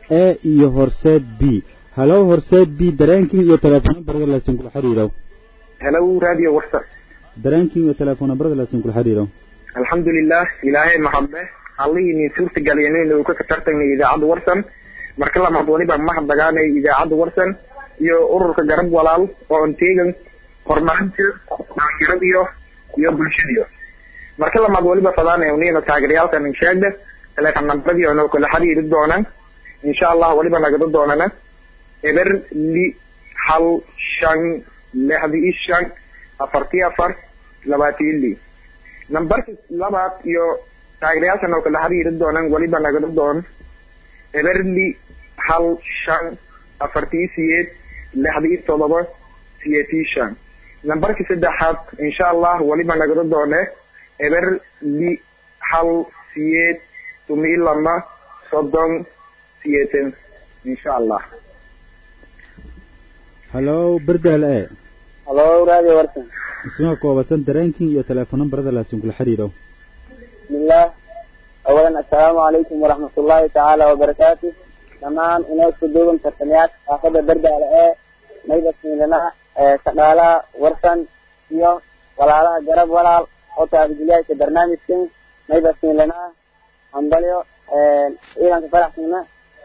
e iyo horseed b halow horseed b dareenkin iyo telefoon nambarada laasin kula xiriiro hello radio warsan dareenkin iyo telefoon nambarada laasin kula xiriiro alxamdulilah ilaahay mahadle allihii nin suurta galiyeen uu ka tartagnay idaacadda warsan marka lamaad waliba mahadnagaanay idaacadda warsan iyo ururka garab walaal oo anteegan horumarinta dhalinyaradiyo iyo bulshadiyo marka lamaad waliba fadaanay unina taageerayaalkan insheegda teleefon nambaradii oo kala xiriiri doonaan insha allah waliba nagada doonana eber li hal shan lixdii shan afartii afar labaatii li nambarka labaad iyo taageerayaashan oo kala xiriiri doonaan waliba nagada doon eberli hal shan afartii siyeed lixdii todoba siyeetii shan nambarka saddexaad insha allah waliba nagada doone eberli hal siyeed tumii lama soddon siyeetan insha allah halow berdaal e halo radio warsan isma koobasan dareenkin iyo telefoon nambarada laasin kula xiriiro bismillah awalan assalaamu calaykum waraxmatullaahi tacaala wabarakaatu dhammaan inoo isku duuban tartamayaasha xaafadda berdaale ee mayda siilana shaqaalaha warsan iyo walaalaha garab walaal oo taabijilyaasha barnaamijkan mayda siilana hambalyo ciidanka faraxsana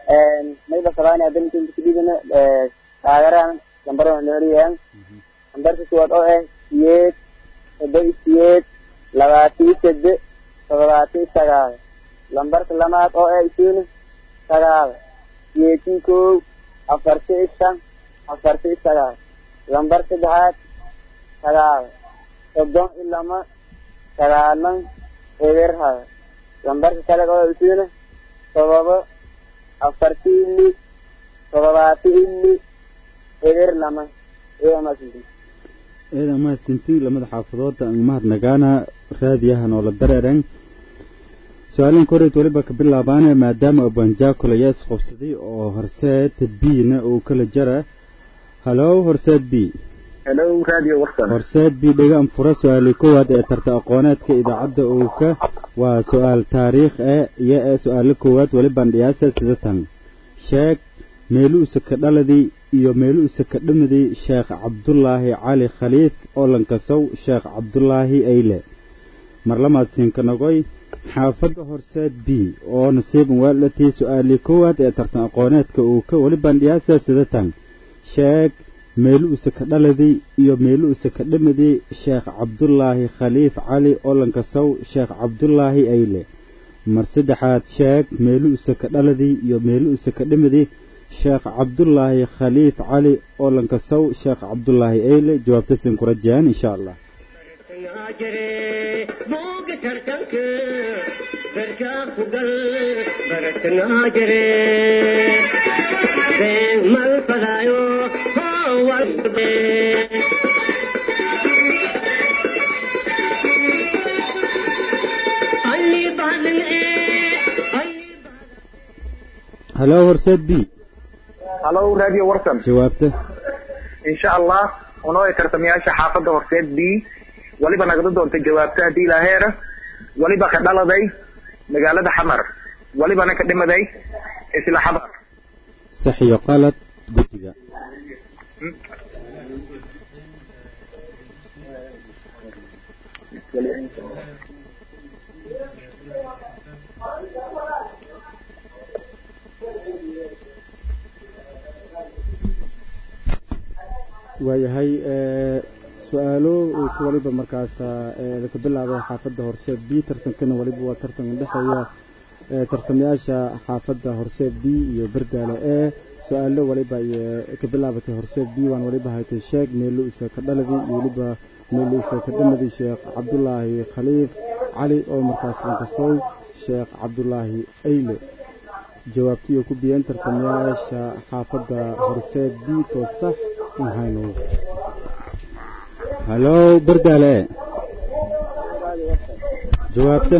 mayda sabaanaya dalinkan kudhigana taageerahan lambarada nooriyan lambarka kuwaad oo ah siyeed todoba siyeed labaatii sade todobaatii sagaal lambarka lamaad oo ah isiina sagaal siyeetii kow afartii shan afartii sagaal lambar saddexaad sagaal soddon i lama sagaalan eberhada lambarka kale oo isiina todoba afartii ili todobaatii ili eber lama eemasii eeda mahadsantiin lamada xaafadooda mahadnagaana raadiyahan oo la dareeren su-aalinka horeyd weliba ka bilaabaane maadaama abanjaakol ayaa isqobsaday oo horseed b-na uu kala jara halow horseed b hello radio warsan horseed b dhegaan fura su-aalii koowaad ee tarta aqooneedka idaacadda owka waa su-aal taariikh e iyo ee su-aalo koowaad welibaan dhiyaasa sida tan sheeg meeluusa ka dhaladii iyo meeluusa ka dhamadii sheekh cabdulaahi cali khaliif oo lankasow sheekh cabdulaahi ayle marlamaad siinkanagoy xaafadda horseed b oo nasiiban waalatii su-aalii koowaad ee tartan aqooneedka uu ka welibaan dhiyaasa sida tan sheeg meeluusa ka dhaladii iyo meeluusa ka dhamadii sheekh cabdulaahi khaliif cali oo lankasow sheekh cabdulaahi ayle mar saddexaad sheeg meeluusa ka dhaladii iyo meeluusa ka dhamadii sheekh cabdulaahi khaliif cali oo lankasow sheekh cabdulaahi eyle jawaabta siin ku rajayaan insha allah halo horseed b halo radio warsan jawaabta insha allah unoo tartamayaasha xaafadda horseed b waliba nagada doonta jawaabta haddii ilaaheera waliba ka dhaladay magaalada xamar walibana ka dhimaday isla xamar sax iyo qalad guddiga waayahay su-aalo uu ku waliba markaas ka bilaabay xaafadda horseed b tartankana waliba waa tartan udhexeeya tartamayaasha xaafadda horseed b iyo berdaale e su-aalo waliba ay ka bilaabatay horseed b waan waliba haytay sheeg meeluusa ka dhaladii iyo waliba meeluusa ka dhamadii sheekh cabdulaahi khaliif cali oo markaas lankasow sheekh cabdulaahi ayle jawaabtiyo ku biyeen tartamayaasha xaafadda horseed b too sax mahayno halo berdaale jawaabta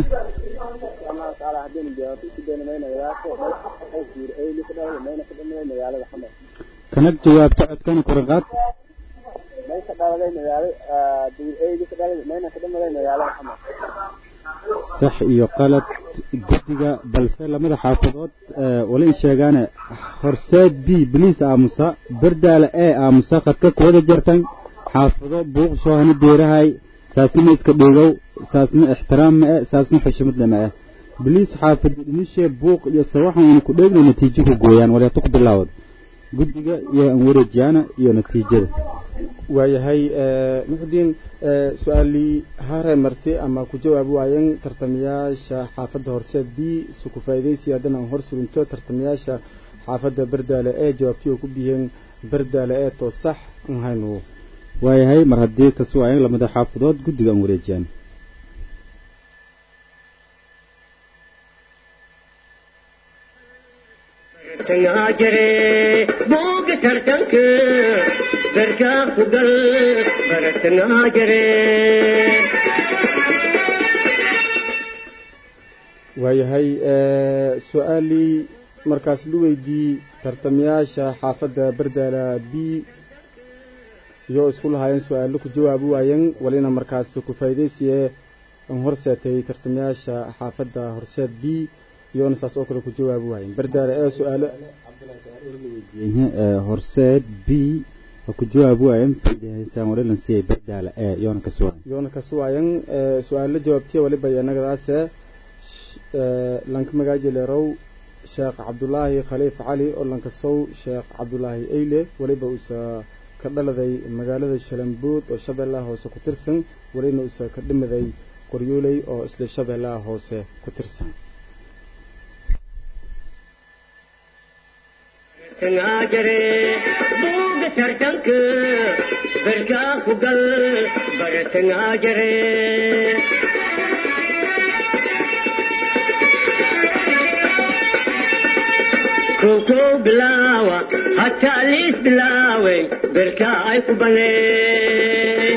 kanag jawaabta codkana kuraqaad sax iyo qalad guddiga balse lamada xaafadood wali in sheegaane horseed b baliis aamusa berdaale ee aamusa khadka kuwada jartan xaafado buuq shoohani deerahay saasna ma iska dheegow saasna ixtiraam ma eh saasna xushmadna ma eh baliis xaafada dhimishe buuq iyo sawaxan ina ku dheegna natiijo ku gooyaan waleeto ku bilaawad guddiga iyo aan wareejiyaana iyo natiijada waayahay muxudiin su-aalii hare marti ama ku jawaab waayan tartamayaasha xaafadda horseed b si ku faa'iidaysi haddana aan hor surinto tartamayaasha xaafadda berdaale ee jawaabtii oo ku bixiyeen berdaale ee too sax aan haynu waayahay mar haddii kasu waayan lamada xaafadood guddiga aan wareejiyaan jare booga tartanka garkaa ku gal baratanaa jare waayahay su-aalii markaas la weydii tartamayaasha xaafadda berdaala b iyo isku lahaayeen su-aalo ku jawaabi waayeen walina markaas ku faa'iidaysiye aan horseetay tartamayaasha xaafadda horseed b iyona saas oo kale ku jawaabi waayeen berdaale ee su-aalo horseed b ku jawaabi waayeen faa'iidaysaan walilan siyay berdaale ee iyona ka suwayan iyona ka suwayan su-aalo jawaabtiya waliba yanagadaase lanka magaaji leerow sheekh cabdulaahi khaliif cali oo lankasow sheekh cabdulaahi eyle weliba uusa ka dhaladay magaalada shalambuud oo shabeellaha hoose ku tirsan welina uusa ka dhimaday qoryooley oo isla shabeellaha hoose ku tirsan jare booga tartanka garkaa ku gal baratanaa jare kow bilaawa hataa liis bilaaway berkaa ay ku banee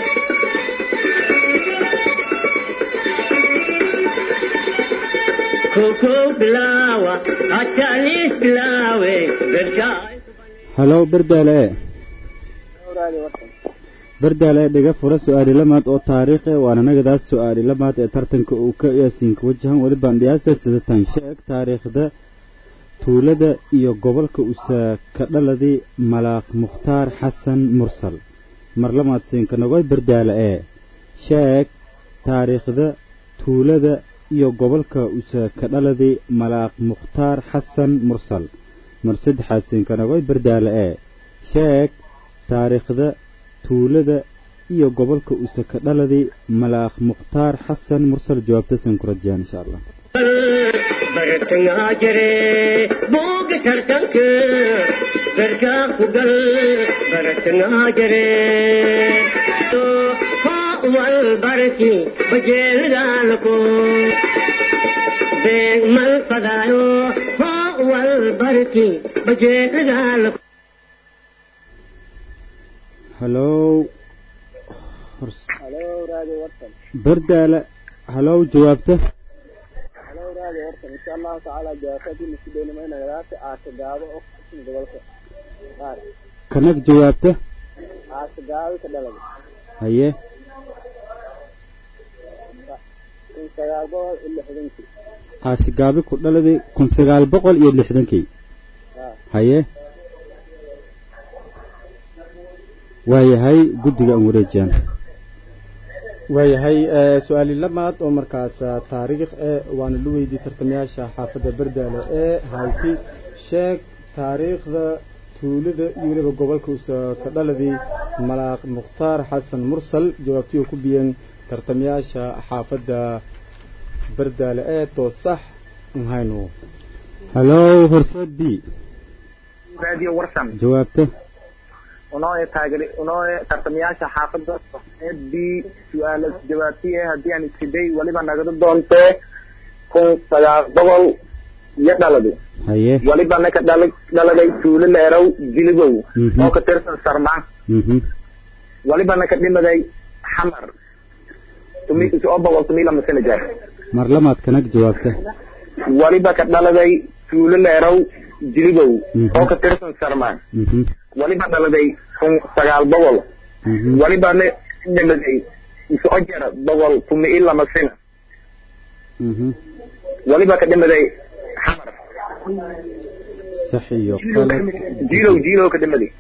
kow bilaawa hataa liis bilaaway berkaa ay halow berdaale berdaale dhiga fura su-aali lamaad oo taariikh eh waana nagadaas su-aali lamaad ee tartanka uu ka yaasinka wajahan weli bandhiyaasa sidatan sheeg taariikhda tuulada iyo gobolka usa ka dhaladii malaaq mukhtaar xasan mursal mar lamaad siinka nagoy berdaale ee sheeg taariikhda tuulada iyo gobolka usa ka dhaladii malaaq mukhtaar xasan mursal mar saddexaad siinka nagoy berdaale ee sheeg taariikhda tuulada iyo gobolka usa ka dhaladii malaaq mukhtaar xasan mursal jawaabta siin ku rajayaan insha allah baratanaa jare booga tartanka garkaa ku gal baratanaa jare wal barki bajeelidaalako beeg mal fadaayo wal barki bajeelidaalako halow halo raadi wartan berdaale halow jawaabta halo raadi wartan insha allahu tacaala jawaabadii lasu daynimaynagadaasi aasa gaabo oo kusin gobolka qaar kanag jawaabta aasa gaabi ka dhalada haye kun sagaal boqol iyo lixdankii aashigaabi ku dhaladii kun sagaal boqol iyo lixdankii haye waayahay guddiga aan wareejiyaan waayahay su-aali lamaad oo markaas taariikh ee waana la weydiiyey tartamayaasha xaafadda berdaale ee hayti sheeg taariikhda tuulada iyo weliba gobolka usa ka dhaladii malaaq mukhtaar xasan mursal jawaabtii oo ku biyeen tartamayaasha xaafadda berdaale ee too sax nhaynu halow horseed b radio warsan jawaabta unoo taageer unoo tartamayaasha xaafadda horseed b su-aala jawaabtiye haddii aan isiday weliba nagada doontee kun sagaal boqol iyo dhaladi haye weliba naka dhala dhaladay tuulo leerow jiligow Mhm. oo ka tirsan sarmaan mhm weliba naka dhimaday xamar tumi oo boqol tumi lama sano jeer mar lamaad kanag jawaabta weliba ka dhaladay tuulo leerow jiligow Mhm. oo ka tirsan sarmaan mhm weliba dhaladay kun sagaal boqol mhm weliba na dhimaday isoo jera boqol tumi lama sano mhm waliba ka dhimaday xamar sax iyo qalad jiilow jiilow ka dhimaday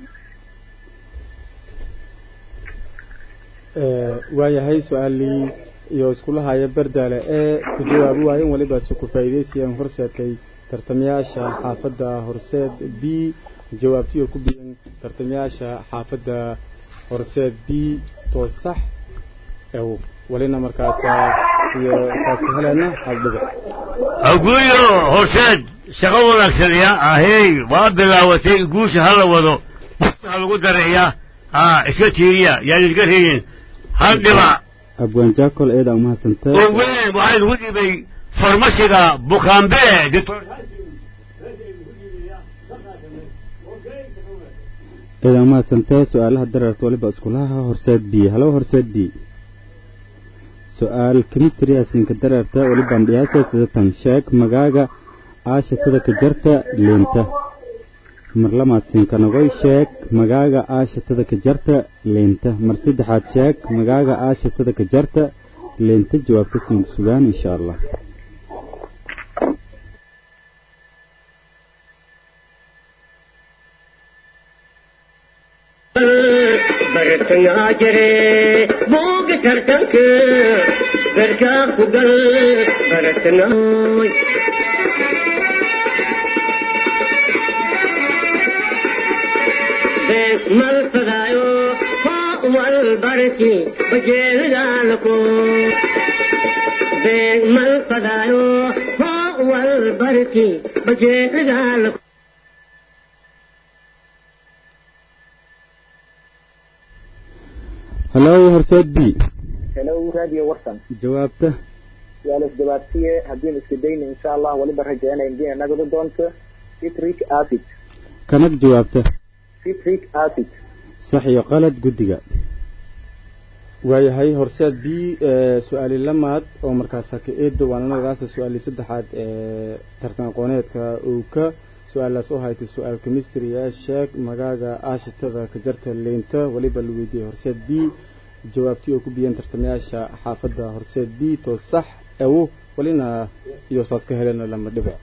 Ee, waayahay su-aalii iyo iskula haya bardaale ee ku jawaabi waayeen weliba si ku faa'iidaysayaan horseedkay tartamayaasha xaafadda horseed b jawaabtii oo ku biyan tartamayaasha xaafadda horseed b to sax ew walina markaasa iyo saas ka helena hal dhibic aguyo horseed shaqo wanaagsan ya ahey waa bilaawatay guusha hala wado busta ha lagu dareeya aa iska tiiriya yaan idinka reeyin hal dhibac abwaan jaakol eeda umahadsantaa oo weyn waxaa idigu dhibay farmashiga bukaambe doctor eeda umahadsantaa su-aalaha dareerta waliba iskulaha horseed b halo horseed b su-aal chemistry asinka dareerta walibaan dhiyaasa sidatan sheeg magaaga aashatada ka jarta leenta mar lamaad sinkanagoy sheeg magaaga aashatada ka jarta leenta mar saddexaad sheeg magaaga aashatada ka jarta leenta jawaabta sinku sugaan insha allah bartangaa jire booga tartanka garkaa ku gal baratanaay beeg mal fadaayo hoo wal barki bajeelidaalako beeg mal fadaayo hoo wal barki bajeelidaalako halo horseed b hello radio warsan jawaabta waa la isjawaabsiye haddiin iska dayna insha allah waliba rajaynaya inay nagada doonto citric acid kanag jawaabta citric acid sax iyo qalad guddiga waayahay horseed b ee su-aali lamaad oo markaas haka eedda waana nagadaasa su-aali saddexaad ee tartan aqooneedka uu ka su-aalaas u haytay su-aal chemistry ee sheeg magaaga aashitada ka jarta leynta weliba la weydiiyey horseed b jawaabtii oo ku biyeen tartamayaasha xaafadda horseed b to sax ewo welina iyo saas ka helena lama dhibic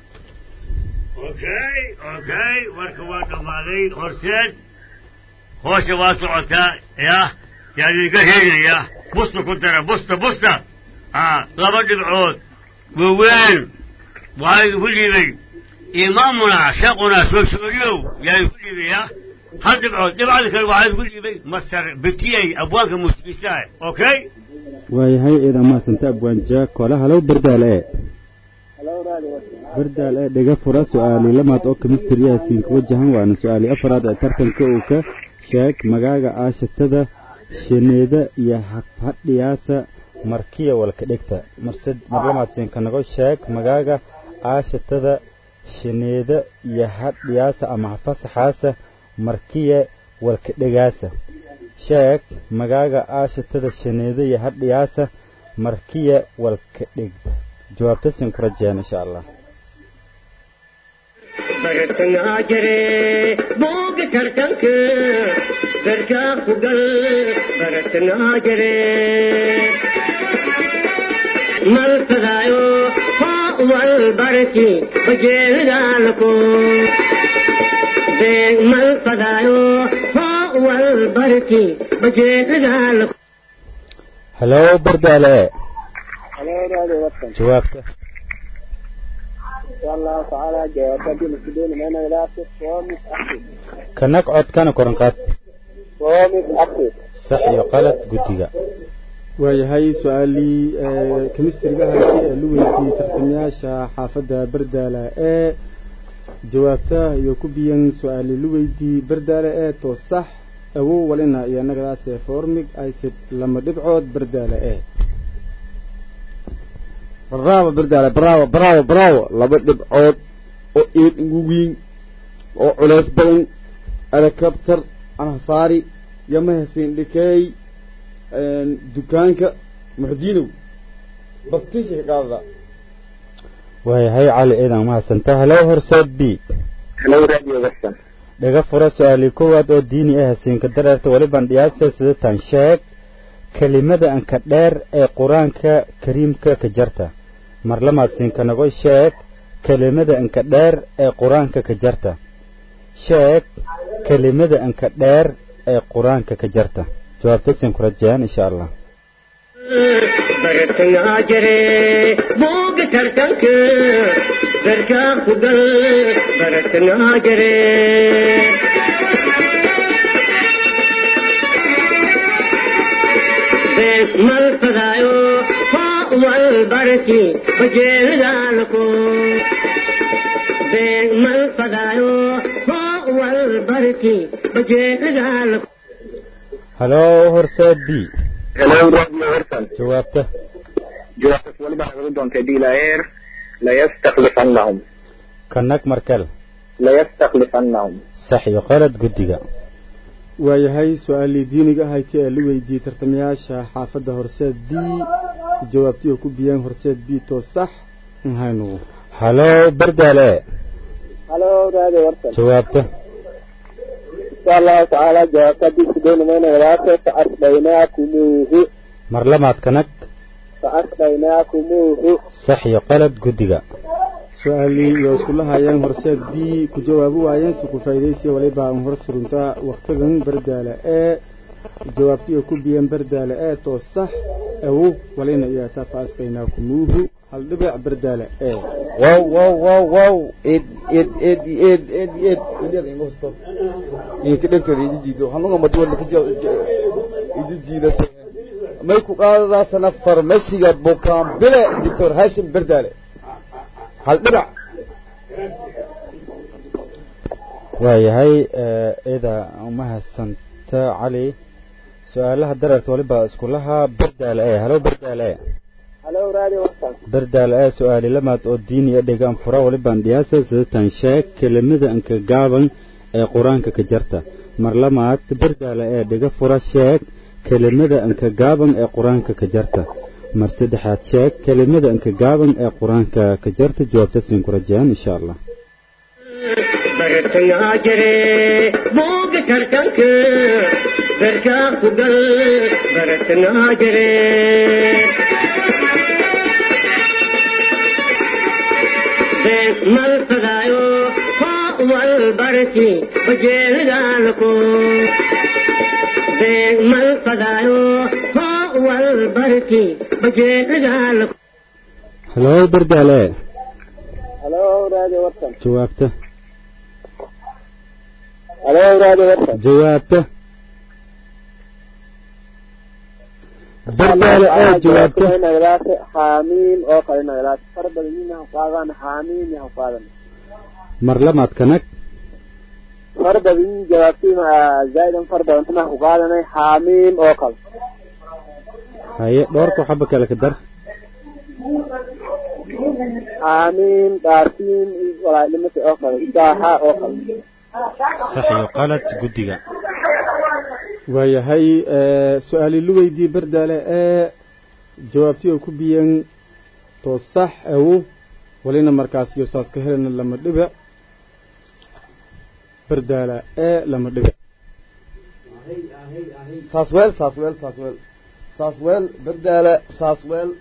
okay okay warka waa dhammaaday horseed hoosha waa socotaa ya yaan idinka reeginaya busta ku dara busta busta aa laba dhibcood waaweyn waxaa idinku dhiibay imaamuna sheekuna soosooyow yaa idinku dhiibaya hal dhibcood dhibcada kale waxaa idinku dhiibay master betiyey abwaanka muusikiistaah okay waayahay eeda umahadsantaa abwaan jaakole halow bardaal ee hello radio warsan bardaal ee dhiga fura su-aali lamaad oo chemistry ah siinka wajahan waana su-aali afraad ee tartanka uu ka sheeg magaaga aashatada shineeda iyo hafhadhiyaasa markiya walka dhigta marsed mar lamaad siinkanago sheeg magaaga aashatada shineeda iyo hadhiyaasa ama hafasaxaasa markiya walka dhigaasa sheeg magaaga aashatada shineeda iyo hadhiyaasa markiya walka dhigta jawaabta siin ku rajeen insha allah bartangaa jire booga tartanka garkaa ku gal baratangaa jire mal fadaayo hoo wal barki bajeelidaalako beeg mal fadaayo hoo wal barki bajeelidaalako halow bardaale ee hello radio warsan jawaabta insha allahu tacaala jawaabta haddiin iska dayna may nagadaasi promis acid kanag codkana koran qaad promis acid sax iyo qalad guddiga waayahay su-aalii ee chemistryga haysay ee la weydiiyey tartamayaasha xaafadda bardaala ee jawaabta iyo ku biyan su-aali la weydiiyey bardaala ee to sax awow walina iyo nagadaas ee formig acid lama dhibcood bardaala ee bravo bardaale bravo bravo bravo laba dhibcood oo eed ugu weyn oo culeys badan helicopter anhasaari yamahasiin dhikeey dukaanka muxdiinow baktiisha ka qaadada waayahay cali eedan umahadsantaa halow horseed b hello radio warsan dhiga fura su-aalii koowaad oo diini ah hasiinka dareerta welibaan dhiyaasa sidatan sheeg kelimada anka dheer ee qur-aanka kariimka ka jarta mar lamaad siinkanago sheeg kelimada inka dheer ee qur-aanka ka jarta sheeg kelimada inka dheer ee qur-aanka ka jarta jawaabta siin ku rajayaan insha allah bartangaa jire buuga tartanka garkaa ku gal bartangaa jire bees mal fadaayo hoo wal barki bajeelidaalako bees mal fadaayo hoo wal barki bajeelidaalako haloo horseed b hello radio warsan jawaabta jawaabtas waliba nagaga doontay dilaheer layastakhlifannahum kanag markel layastakhlifannahum sax iyo qalad guddiga waayahay su-aalii diiniga ahayti ee la weydiiyey tartamayaasha xaafadda horseed b jawaabtii oo ku biyeen horseed b to sax nhaynu haloo bardaale halo radio warsan jawaabta insha allahu tacaala jawaabta haddii sideynameyna wadaase faasdhaynaakuumuuhu mar lamaad kanag faasdhaynaakuumuuhu sax iyo qalad guddiga su-aalii iyo iskula hayeen horseed b ku jawaabi waayeen si ku faa'iidaysiya waliba aan hor suruntaa wakhtigan bardaale ee jawaabtii oo ku biyeen bardaale ee to sax awow walina iyaataa faasqaynaa kumuuhu hal dhibic bardaale ee wow wow wow wow ed ed ed ed ed ed ed ingo sto inka dhegtooda iji jiido hanuga madwala ka iji jiida may ku qaadadaasana farmashiga bukaanbile doctor hashim berdaale hal dhibac waayahay ida umahadsanta cali su-aalaha dararta waliba iskulaha bardaale ee halo bardaale e halo radio warsan bardaale ee su-aali lamaad oo diini e dhegaan fura walibaan dhiyaasa sidatan sheeg kelimada inka gaaban ee qur-aanka ka jarta mar lamaad bardaale ee dhiga fura sheeg kelimada inka gaaban ee qur-aanka ka jarta mar saddexaad sheeg kelimada inka gaaban ee qur-aanka ka jarta jawaabta siin ku rajayaan insha allah bartangaa jire buuga tartanka garkaa ku gal bartangaa jire bees mal fadaayo hoo wal barki bajeelidaalako bees mal fadaayo hoo wal barki bajeelidaalako halo bardaale halo radio warsan jawaabta halo radio warsan jawaabta bardaale ee jawaabta nagadaase xaamiim oo kale nagadaase far badan yina qaadan xaamiim yaha qaadan mar lamaad kanag far badan jawaabtii zaa'idan far badan tana ku qaadanay xaamiim oo kale haye dhowrka waxaba kale ka dar xaamiim dhaartiin walaalnimata oo kale saaxa oo kale sax iyo qalad guddiga waayahay su-aalii la weydiiyey bardaale ee jawaabtii oo ku biyeen to sax awow walina markaas iyo saas ka helana lama dhibic bardaala ee lama dhibic saasweel saasweel saasweel saasweel berdaale saasweel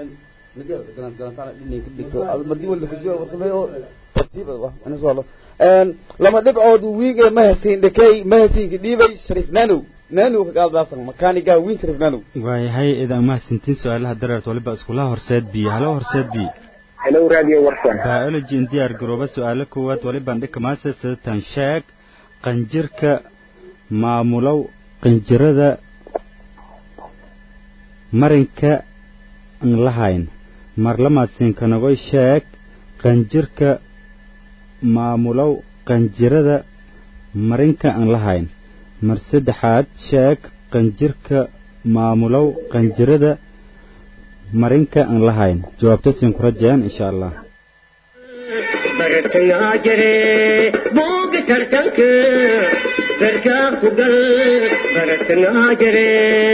lama dhibcood wiige mahasiin dhakay mahasiinka dhiibay sharif nanow nanow ka qaadbaasan makaaniga wiin sharif nanow waayahay idan mahadsantiin su-aalaha dareert waliba iskulaha horseed b halo horseed b hello radio warsan biology in diyaar garooba su-aalo koowaad walibaan dhika maase sidatan sheeg qanjirka maamulow qanjirada marinka aan lahayn mar lamaad siinkanagoy sheeg qanjirka maamulow qanjirada marinka aan lahayn mar saddexaad sheeg qanjirka maamulow qanjirada marinka aan lahayn jawaabta siin ku rajayaan insha allah bartangaa jire buuga tartanka garkaa ku gal bartangaa jire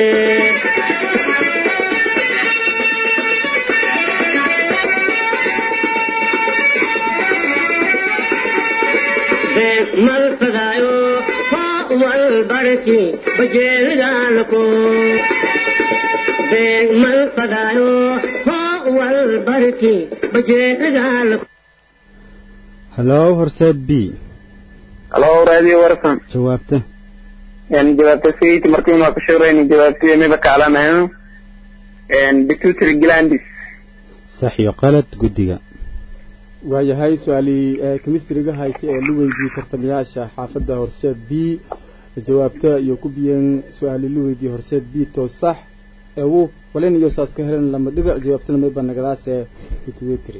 bees mal fadaayo hoo wal barki bajeelidaalako bees mal fadaayo hoo والبركي بجيغال hallow horseed b halo radio warsan jawaabta yani jawaabta sayiti markiin waa ka shaqeynay jawaabtida miba kaalanayo pituitary glandis sax iyo qalad guddiga waayahay su-aalii ee kemistriga hayta ee la weydiiyey tartamayaasha xaafadda horseed b jawaabta iyo ku biyeen su-aalii la weydiiyey horseed b to sax ewu walin iyo saas ka helen lama dhibic jawaabtana mayba nagadaas ee pituitary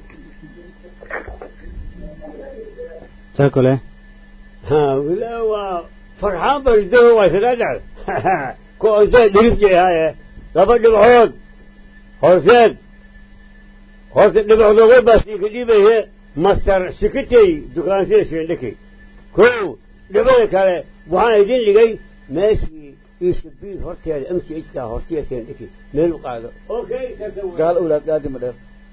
jaakole ها ولا فرحان بجده وسنادر كوزين دريب هاي لابد دبعود حسين حسين دبعود وين بس يكديبه هي مستر سكتي دكان سي سندكي كو دبعود كله وحنا يدين لقي ماشي يسبي هرتي امشي ايش هرتي سندكي مين قاعده اوكي تبدو gaal owlaad aadi ma dheer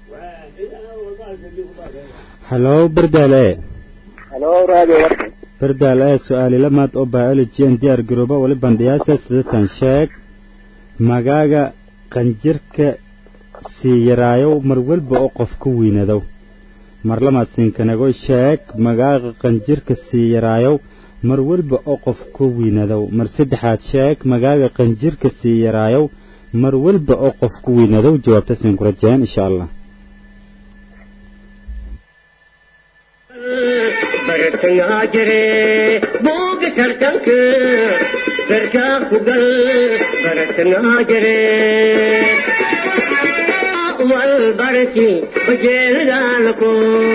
hallow berdaale halo radio warsan berdaale su-aali lamaad oo biology and diyaar garooba wali bandhiyaasa sidatan sheeg magaaga qanjirka sii yaraayow mar walba oo qof ku weynadow mar lamaad sinkanago sheeg magaaga qanjirka sii yaraayow mar walba oo qof ku weynadow mar saddexaad sheeg magaaga qanjirka sii yaraayow mar walba oo qof ku weynadow jawaabta siin ku rajeen insha allah برتن هاجري بوق ترتنك بركا فقل برتن هاجري والبركي بجيل دالكو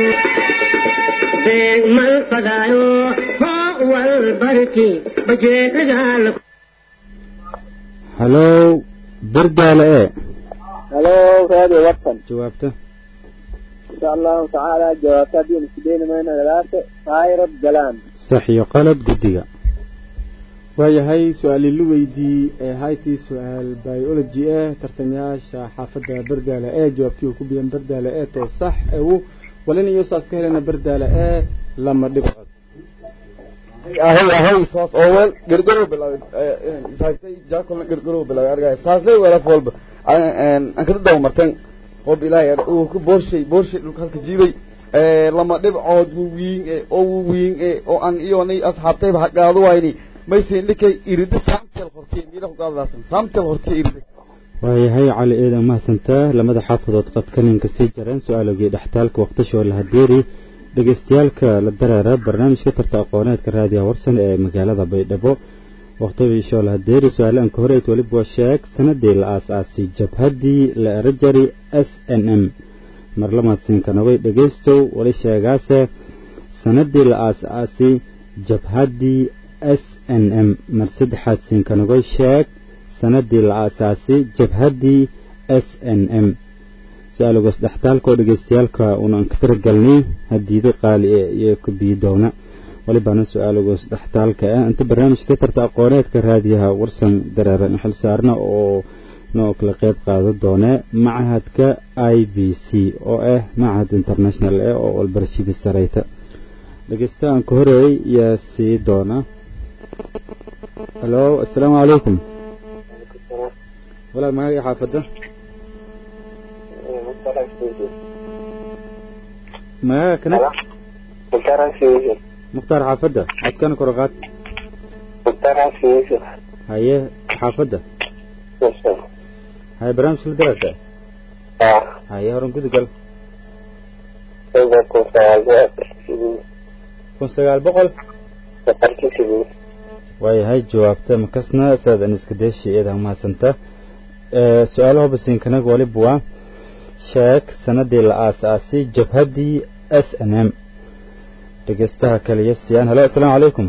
بين من فدايو هو والبركي بجيل دالكو hallow berdaale ee halo radio warsan jawaabta insha allahu tacaala jawaabta haddii aan isku dayni mayno gadaate tyrod galaan sax iyo qalad guddiga waayahay su-aalii la weydiiyey ee haytii su-aal biology eh tartamayaasha xaafadda berdaale ee jawaabtii ku biyeen berdaale ee to sax ewu walin iyo saas ka helena berdaale ee lama dhibcood ahay ahay saas oo weel gargarow bilaabay saagtay jaakolna gargarow bilaabay argay saaslay weelaf walba aan kada dawa marteen qob ilaahay uu ku boorshay boorshay dhulka halka jiiday lama dhibcood wawiin oo wawiin oo aan iyoonay asxaabtayba hagaado wayni maysin dhikay irida saamtel hortiy miila ku qaadaasan saamtel hortiy irida waayahay cali eedan mahadsantaa lamada xaafadood qadka ninka sii jareen su-aalogii dhextaalka waqtashoo la hadeeri dhegeystayaalka la dareera barnaamijka tarta aqooneedka raadiyaha warsan ee magaalada baydhabo waqtishoo la hadeeri su-aalaanka horeyd weliba waa sheeg sanadii la aas-aasay jabhaddii la erajari s n m mar lamaadsiinkanaway dhegeystow wali sheegaase sanadii la aas-aasay jabhaddii s n m mar saddexaad siinkanagoy sheeg sanadii la aasaasay jabhaddii s n m su-aalogaas dhextaalka oo dhegeystayaalka unan ka tiragalnay hadiida qaali ee iyo ka biyi doona walibaana su-aalogaas dhextaalka ah inta barnaamijka tarta aqooneedka raadiyaha warsan dareeran xil saarna oo noo kala qeyb qaadan doone machadka i b c oo ah machad international eh oo walbarashadii sareyta dhegeystahan ka horeeyay yaa sii doona halo assalaamu calaykum walaal magaaga xaafadda magaaga kana mukhtaar xaafadda codkana kor qaad haye xaafadda haye barnaamijka la dararta haye horan gudugal kun sagaal boqol waayahay jawaabta makasna saad an iska deeshi eedan mahadsanta su-aalaha basiinkanaga waliba waa sheeg sanadii la aas-aasay jabhaddii s n m dhegeystaha kaliya siyaan halo assalaamu calaykum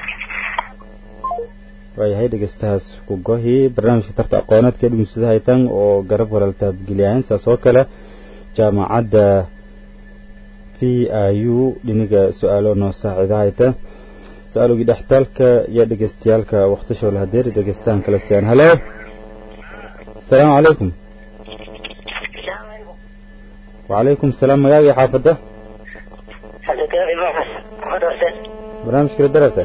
waayahay dhegeystahaas ku gohi barnaamijka tarta aqooneedka ee dhumunsada haytan oo garab walal taabgeliyahayn saas oo kale jaamacadda p i u dhiniga su-aalo noo saacida hayta su-aalogii dhextaalka iyo dhegeystayaalka waqtishoo la hadeeri dhegeystahan kala siyaan halo السلام عليكم وعليكم السلام مجاجي حافظة برنامج كده درته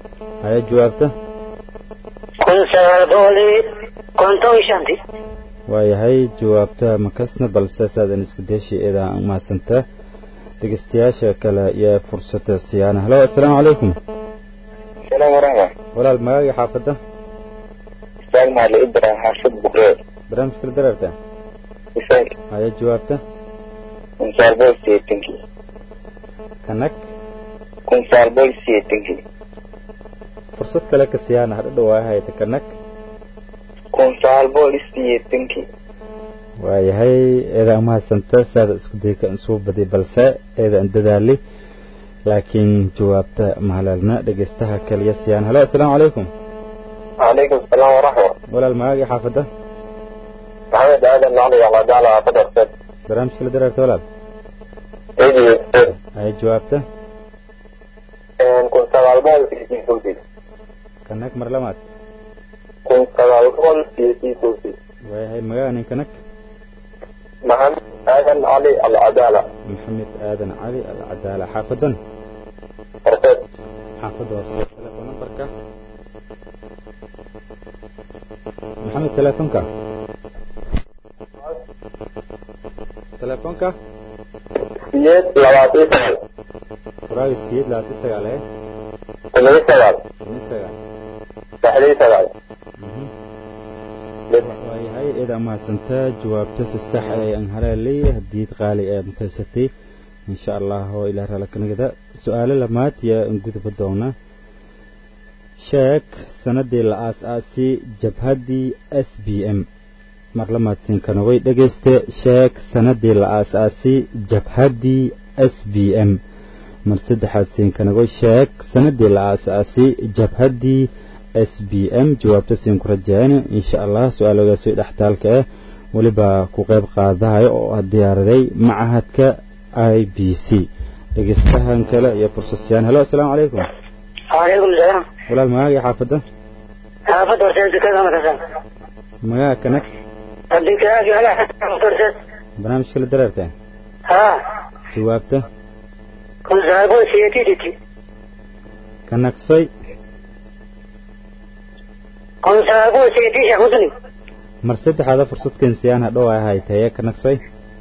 هاي جوابته كن سوالبولي كنتو شانتي waayahay jawaabta makasna balse saadan iska deeshi eedaa umahadsantaa dhegeystayaasha kale iyo fursada siyaana halo assalaamu calaykum السلام ورحمة walaal magaaga xaafadda استاذنا لإبرا حافظ بخير barnaamijka la dareerta مثال haya jawaabta كنسال بول سيتنكي kanag كنسال بول سيتنكي fursad kale ka siyaana hadha dhawaa hayta kanag كنسال بول سيتنكي waayahay eedaa umahadsanta saada isku dayka insuu badi balse eeda an dadaali laakiin jawaabta mahalaalna dhegeystaha kaliya siyaan halo assalaamu calaykum عليكم السلام ورحمة walaal magaaga xaafadda محمد آدم علي على جعل قدر سد barnaamijka la dareerta walaal إيدي haya jawaabta كنسال بول سيتنكي kanag mar lamaad كنسال بول سيتنكي waayahay magaaga nin kanag محمد آدم علي العدالة maxamed aadan cali alcadaala xaafadan أرسل xaafadda horse telefoon nambarka maxamed telefoonka telefoonka سيد لواتي سنة furaaga siyeed labaatan sagaal ee كمية سنة toban sagaal تحليل سنة waayahay eeda mahadsantaa jawaabta si sax ee aan haleelay hadiid qaali ee mutaysatay insha allah oo ilaa raalakanagada su-aalo lamaad yaa aan guduba doona sheeg sanadii la aas-aasi jabhaddii s b m mar lamaadsiin kanagay dhegeyste sheeg sanadii la aas-aasi jabhaddii s b m mar saddexaad siin kanagoy sheeg sanadii la aas-aasi jabhaddii s b m jawaabta siin ku rajayn insha allah su-aaloogaasi dhextaalka ah weliba ku qayb qaadahay oo diyaaraday macahadka i b c dhegeystahan kale iyo fursasiyaan helo assalaamu calaykum وعليكم السلام walaal magaaga xaafadda حافظ ورسالة كذا مثلا magaaga kanag أديك أجي على حافظ ورسالة barnaamijka la dareerta ها jawaabta كنت زعبون سيتي ديتي kanagsoy كنت زعبون سيتي شخصني mar saddexaada fursad kensiyaan hadhow ay haytaye kanagsoy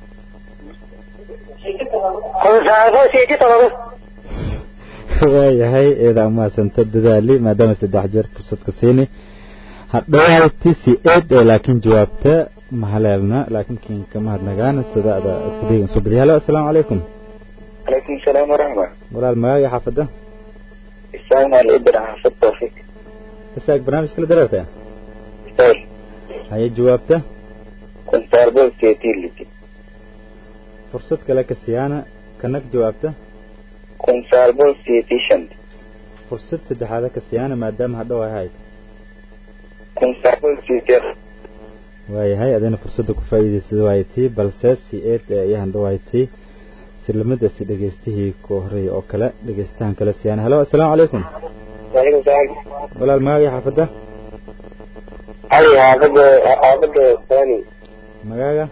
كنت زعبون سيتي طلبه waayahay eeda umahadsanta dadaali maadaama saddex jeer fursad ka siini hadhowayti si eed ee laakiin jawaabta mahaleelna laakiin kiin kama hadnagaana sidaada isku daygan soo badiya halo assalaamu calaykum عليكم السلام ورحمة walaal magaaga xaafadda استاذنا لإبرا حافظ توفيق isaag barnaamijka la dareerta مثال haye jawaabta كنسال بول سيتنكي fursad kale ka siyaana kanag jawaabta كنسال بول سيتيشن fursad saddexaada ka siyaana maadaama hadhow ay hayd كنسال بول سيتير waayahay adayna fursadda ku faa'iidaysada waayatii balse si eed ee ayahan dhawaayatii silamada si dhegeystihii ku horreeyay oo kale dhegeystahan kale siyaana halo assalaamu calaykum وعليكم السلام walaal magaaga xaafadda علي حافظ حافظ ثاني magaaga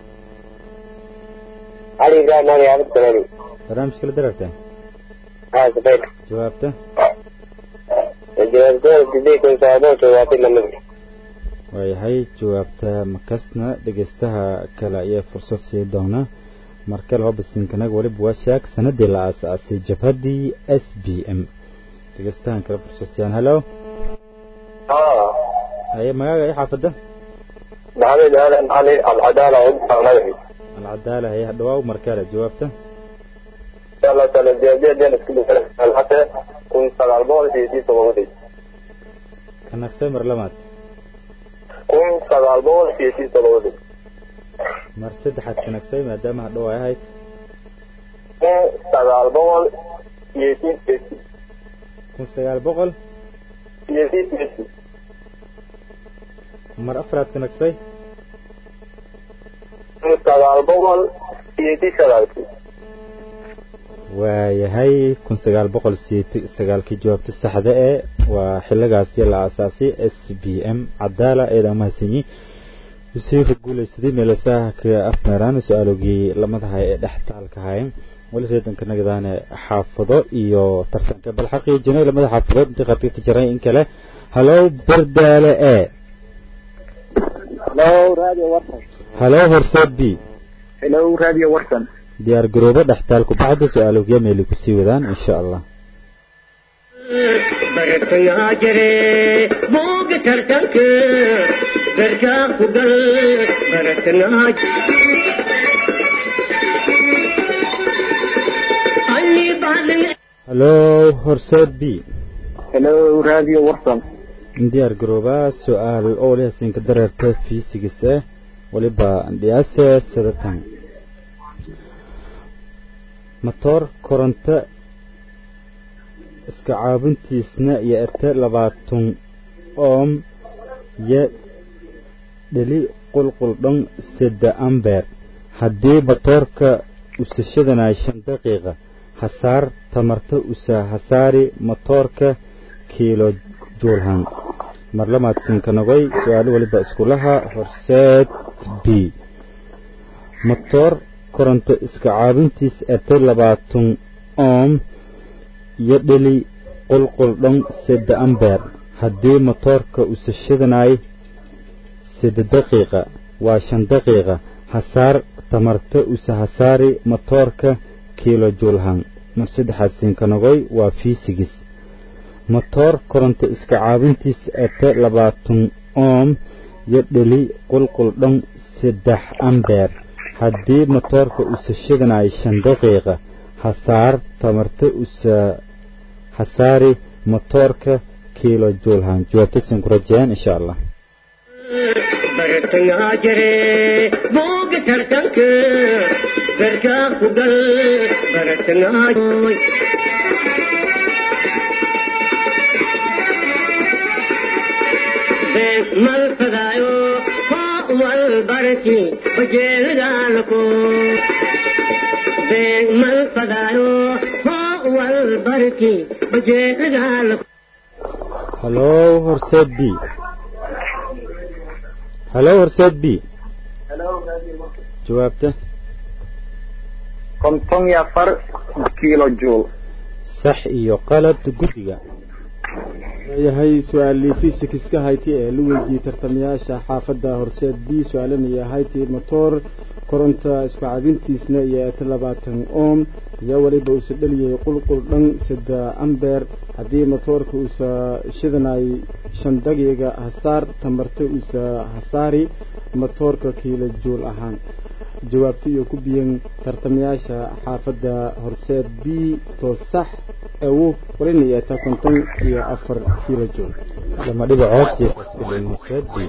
علي إبراهيم علي حافظ ثاني barnaamijka la dareerta ها سبيل jawaabta الجواز دول جدي كنسال بول سواتي لما waayahay jawaabta makasna dhegeystaha kale ayaa fursad sii doona marka laba basiinkanaga weliba waa sheeg sanadii la aas-aasay jabhaddii s b m dhegeystahan kale fursad siyaan halo اه haye magaaga iyo xaafadda محمد آدم علي العدالة وإبرا مدحي alcadaala haye hadhawaaw markale jawaabta إن شاء الله تعالى الجواز دي نسكبه حتى كنسال بول سيتي طلبتي kanagsay mar lamaad كنسال بول سيتي طلبتي mar saddexaad kanagsay maadaama hadhow ay ahayd كنسال بول سيتي سيتي kun sagaal boqol سيتي سيتي mar afraad kanagsay كنسال بول سيتي سيتي waayahay kun sagaal boqol siyeeti sagaalkii jawaabta saxda ee waa xiligaasi la aasaasay s b m cadaala eeda mahadsanyi usii ka guulaysaday meelasaha ka afmeeraan su-aalogii lamadahay ee dhextaalka hayen weli reedanka nagadaane xaafado iyo tartanka bal xaqiijinay lamada xaafadood intii qadka ka jiray in kale halow bardaale e لو راديو ورطة halo horseed b hello radio warsan diyaar garoobo dhextaalku bacda su-aalogya meeli kusii wadaan insha allah bartayaa jire booga tartanka garkaa ku gal baratanaa anni baalin halo horseed b hello radio warsan diyaar garoobaa su-aal oo leh siinka dareerta fiisigis ah waliba dhiyaase sadatan matoor koronto iska caabintiisna iyo ete labaatan oom iyo dheli qulqul dhan sedde ambeer haddii matoorka usashadanaay shan daqiiqa hasaar tamarta usa hasaari matoorka kiilo juulhan marlamaad sinkanagoy su-aalo waliba iskulaha horseed b matoor koronto iska caabintiis ete labaatan oom iyo dheli qulqul dhan sedde ambeer haddii matoorka usashadanaay sedde daqiiqa waa shan daqiiqa hasaar tamarta usa hasaari matoorka kiilo juulhan mar saddexaad sinkanagoy waa fiisigis matoor koronto iska caabintiis ete labaatan oom iyo dheli qulqul dhan saddex ambeer haddii matoorka usashadanaay shan daqiiqa hasaar tamarta usa hasaari matoorka kiilo juulhan jawaabta sin ku rajeyaan insha allah bartayaa jire booga tartanka garkaa ku gal baratanaa mal fadaayo hoo wal barki bajeelidaalako mal fadaayo hoo wal barki bajeelidaalako halo horseed b halo horseed b jawaabta konton iyo afar kiilo jool sax iyo qalad guddiga yahay su-aalii fisikska hayti ee la weydiiyey tartamayaasha xaafadda horseed b su-aalanaya hayti motoor koronta isku cabintiisna iyo eta labaatan oom iyo weliba uusa dheliyay qulqul dhan sadde ambeer haddii motoorka uusa shidanay shan daqiiqa hasaar tamarta uusa hasaari motoorka kiilo juul ahaan jawaabta iyo ku biyan tartamayaasha xaafadda horseed b to sax ewu walina yeeta konton iyo afar kiilo jool lama dhibacood jeesas ilin horseed b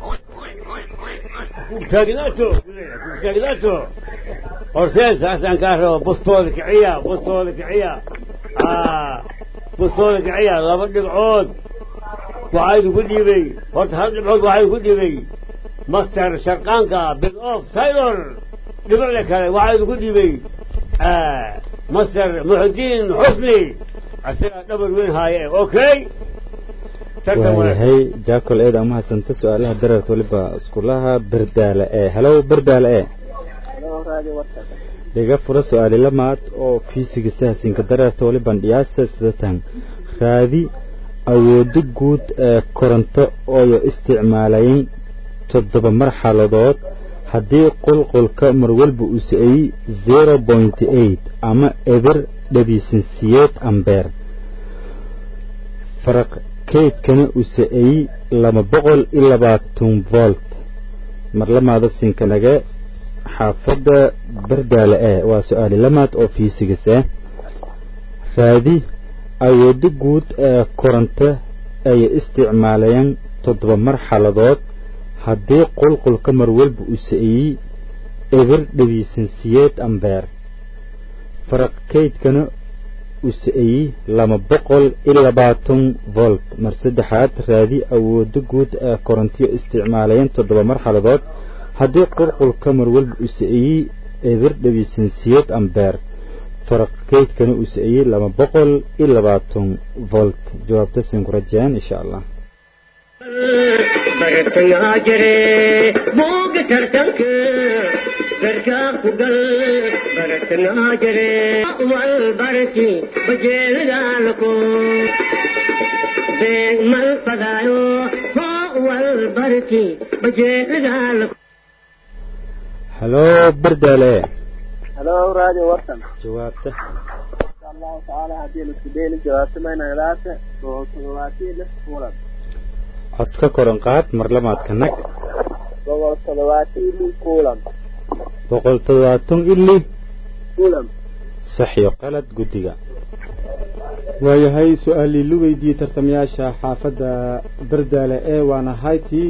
taagnato taagnato horseed saasaan kaa rabo bustooda kiciya bustooda kiciya bustooda kiciya laba dhibcood waxaa idinku dhiibay horta hal dhibcood waxaa idinku dhiibay master sharqaanka bid of taylor dhibicle kale waxaa idinku dhiibay master muxudiin xusni isagaa dhabar weyn haaye okay waayahay jaacol eed ama hadsanta su-aalaha dareerta waliba iskulaha berdaale ee halow berdaale ee dhiga fura su-aali lamaad oo fiisigisa hasinka dareerta waliban dhiyaasa sidatan raadi awoodo guud ee koronto ooyo isticmaalayn toddoba marxaladood haddii qulqulka marwalba uu sa'eyey zero point eight ama eber dhabiisansiyeed ambeer faraq kaydkana uu sa'eyey laba boqol iyo labaatan volt marlamaada sinkanaga xaafadda bardaale eh waa su-aali lamaad oo fiisigas ah raadi awoodo guud ee koronto ay isticmaalayaan toddoba marxaladood haddii qulqulka marwalba uu sa'eyey eber dhabiisansiyeed ambeer faraq kaydkana uu sa'eyey laba boqol iyo labaatan volt mar saddexaad raadi awoodo guud ee korontiyo isticmaalayeen toddoba marxaladood haddii qulqulka marwalba uu sa'eyey eber dhabiisansiyeed ambeer faraq kaydkana uu sa'eyey laba boqol iyo labaatan volt jawaabta siin ku rajeen insha allah bartayaa jire booga tartanka garkaa ku gal bartayaa jire wal barki bajeelidaalako beeg mal fadaayo hoo wal barki bajeelidaalako haloo bardaale halo radio warsan jawaabta insha allahu tacaala haddii laisku dayni jawaabto maynagadaate boqol toddobaatan lix kulan cod ka koran qaad mar lamaadka nag boqol toddobaatan lix kulan boqol toddobaatan ili kulan sax iyo qalad guddiga waayahay su-aalii lu weydiiyey tartamayaasha xaafadda bardaale ee waana haytii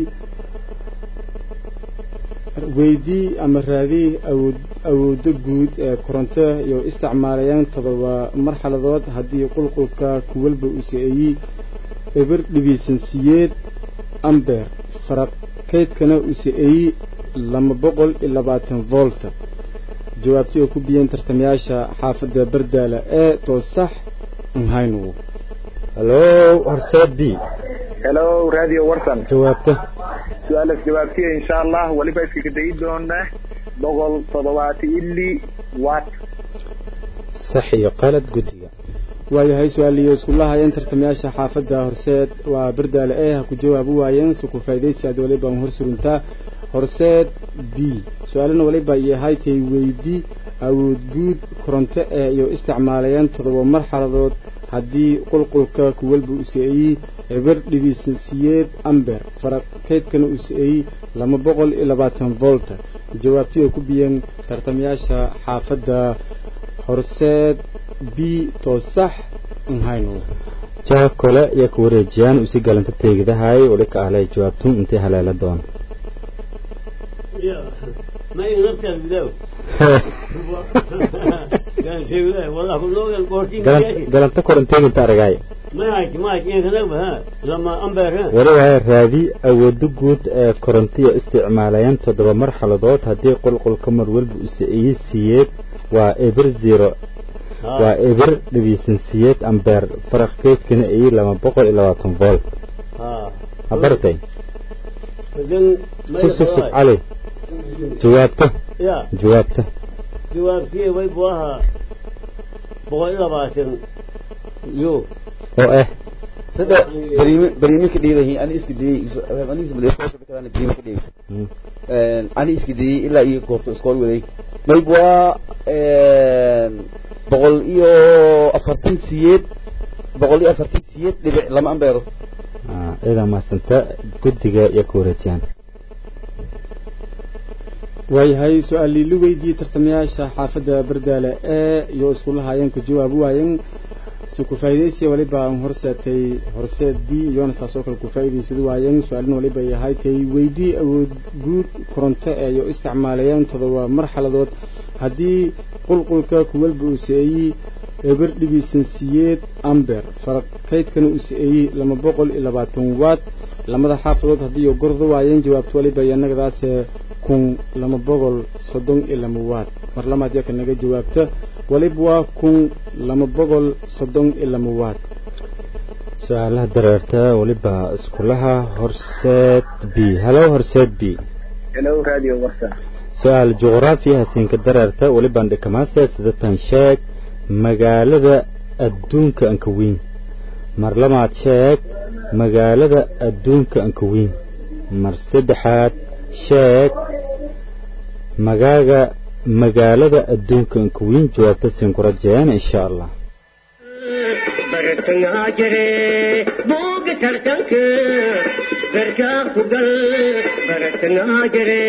weydii ama raadii awood awoodda guud ee koronto iyo isticmaalayaan todoba marxaladood haddii qulqulka kuwalba uu sa-eeyey eber dhibiisansiyeed amber faraq kaydkana uu sa-eeyey laba boqol iyo labaatan volta jawaabtii oo ku biyeen tartamayaasha xaafadda bardaale ee toosax nhaynu haloo horseed b hello radio warsan jawaabta su-aalas jawaabtiya insha allah weliba iskaga dayi doona boqol toddobaatan ili wat sax iyo qalad guddiga waayahay su-aaliyo iskula hayeen tartamayaasha xaafadda horseed waa bardaale ee ha ku jawaabi waayeen si ku faa'idaysi aad waliba hor suruntaa horseed b su-aalana waliba iyo haytay weydi awood guud koronto ee iyo isticmaalayeen toddoba marxaladood haddii qulqulka kuwalba uu sa-eeyey eber dhibiisansiyeed amber faraq kaydkana uu sa-eeyey laba boqol iyo labaatan volta jawaabtii oo ku biyeen tartamayaasha xaafadda horseed b toosax nhaynu jaha kole iyo ku wareejiyaan usi galanta teegdahay wali ka ahlay jawaabtun intay haleela doon ما يغلبت البداو كان شيء لا والله كله البورتين galanta koran teeginta aragay ما هيك ما هيك ينكذب ها لما أمبر ها wali waaya raadi awoodda guud ee korontiya isticmaalayaan toddoba marxaladood haddii qulqulka mar walba uu sa-eeyey siyeed waa eber zero waa eber dhibiisan siyeed ambeer faraq keydkana ayey laba boqol iyo labaatan volt ها ha bartay بعدين ما sug sug sug يخلص. cali jawaabta يا jawaabta جوابتي ويبواها بقول إلا باتن يو oo ah sida bariime bariime ka dheedahay ani iska dayay ani iska dayay iskoolka kadaan bariime ka dheeday Mm. een ani iska dayay ilaa iyo goobta iskool waday mayb waa een boqol iyo afartan siyeed boqol iyo afartan siyeed dhibic lama ambeero Ah, idaa mahadsanta guddiga iyo ku wareejiyaan waayahay su-aalii lu weydiiyey tartamayaasha xaafadda bardaale ee iyo iskula haayeen ku jawaabi waayeen si ku faa'iidaysiya waliba aan horseetay horseed b iyona saasoo kale ku faa'iidaysad waayeen su-aalin waliba ay ahay tay weydii awood guud koronto ee iyo isticmaalayeen todoba marxaladood haddii qulqulka kuwalba uu sa-eeyey eber dhibiisansiyeed amber faraq kaydkana uu sa-eeyey laba boqol iyo labaatan waad lamada xaafadood haddii iyo gordo waayeen jawaabto waliba iyo annagadaase kun laba boqol soddon iyo laba waad mar lamaad yaka naga jawaabta waliba waa kun laba boqol soddon iyo laba waad su-aalaha dareerta weliba iskulaha horseed b halo horseed b hello radio warsan su-aal juqraafi hasiinka dareerta welibaan dhikamaase sidatan sheeg magaalada adduunka anka weyn mar labaad sheeg magaalada adduunka anka weyn mar saddexaad sheeg magaaga magaalada adduunka anka weyn jawaabta siin ku rajayaan insha allah bartangaa jire booga tartanka garkaa ku gal bartangaa jire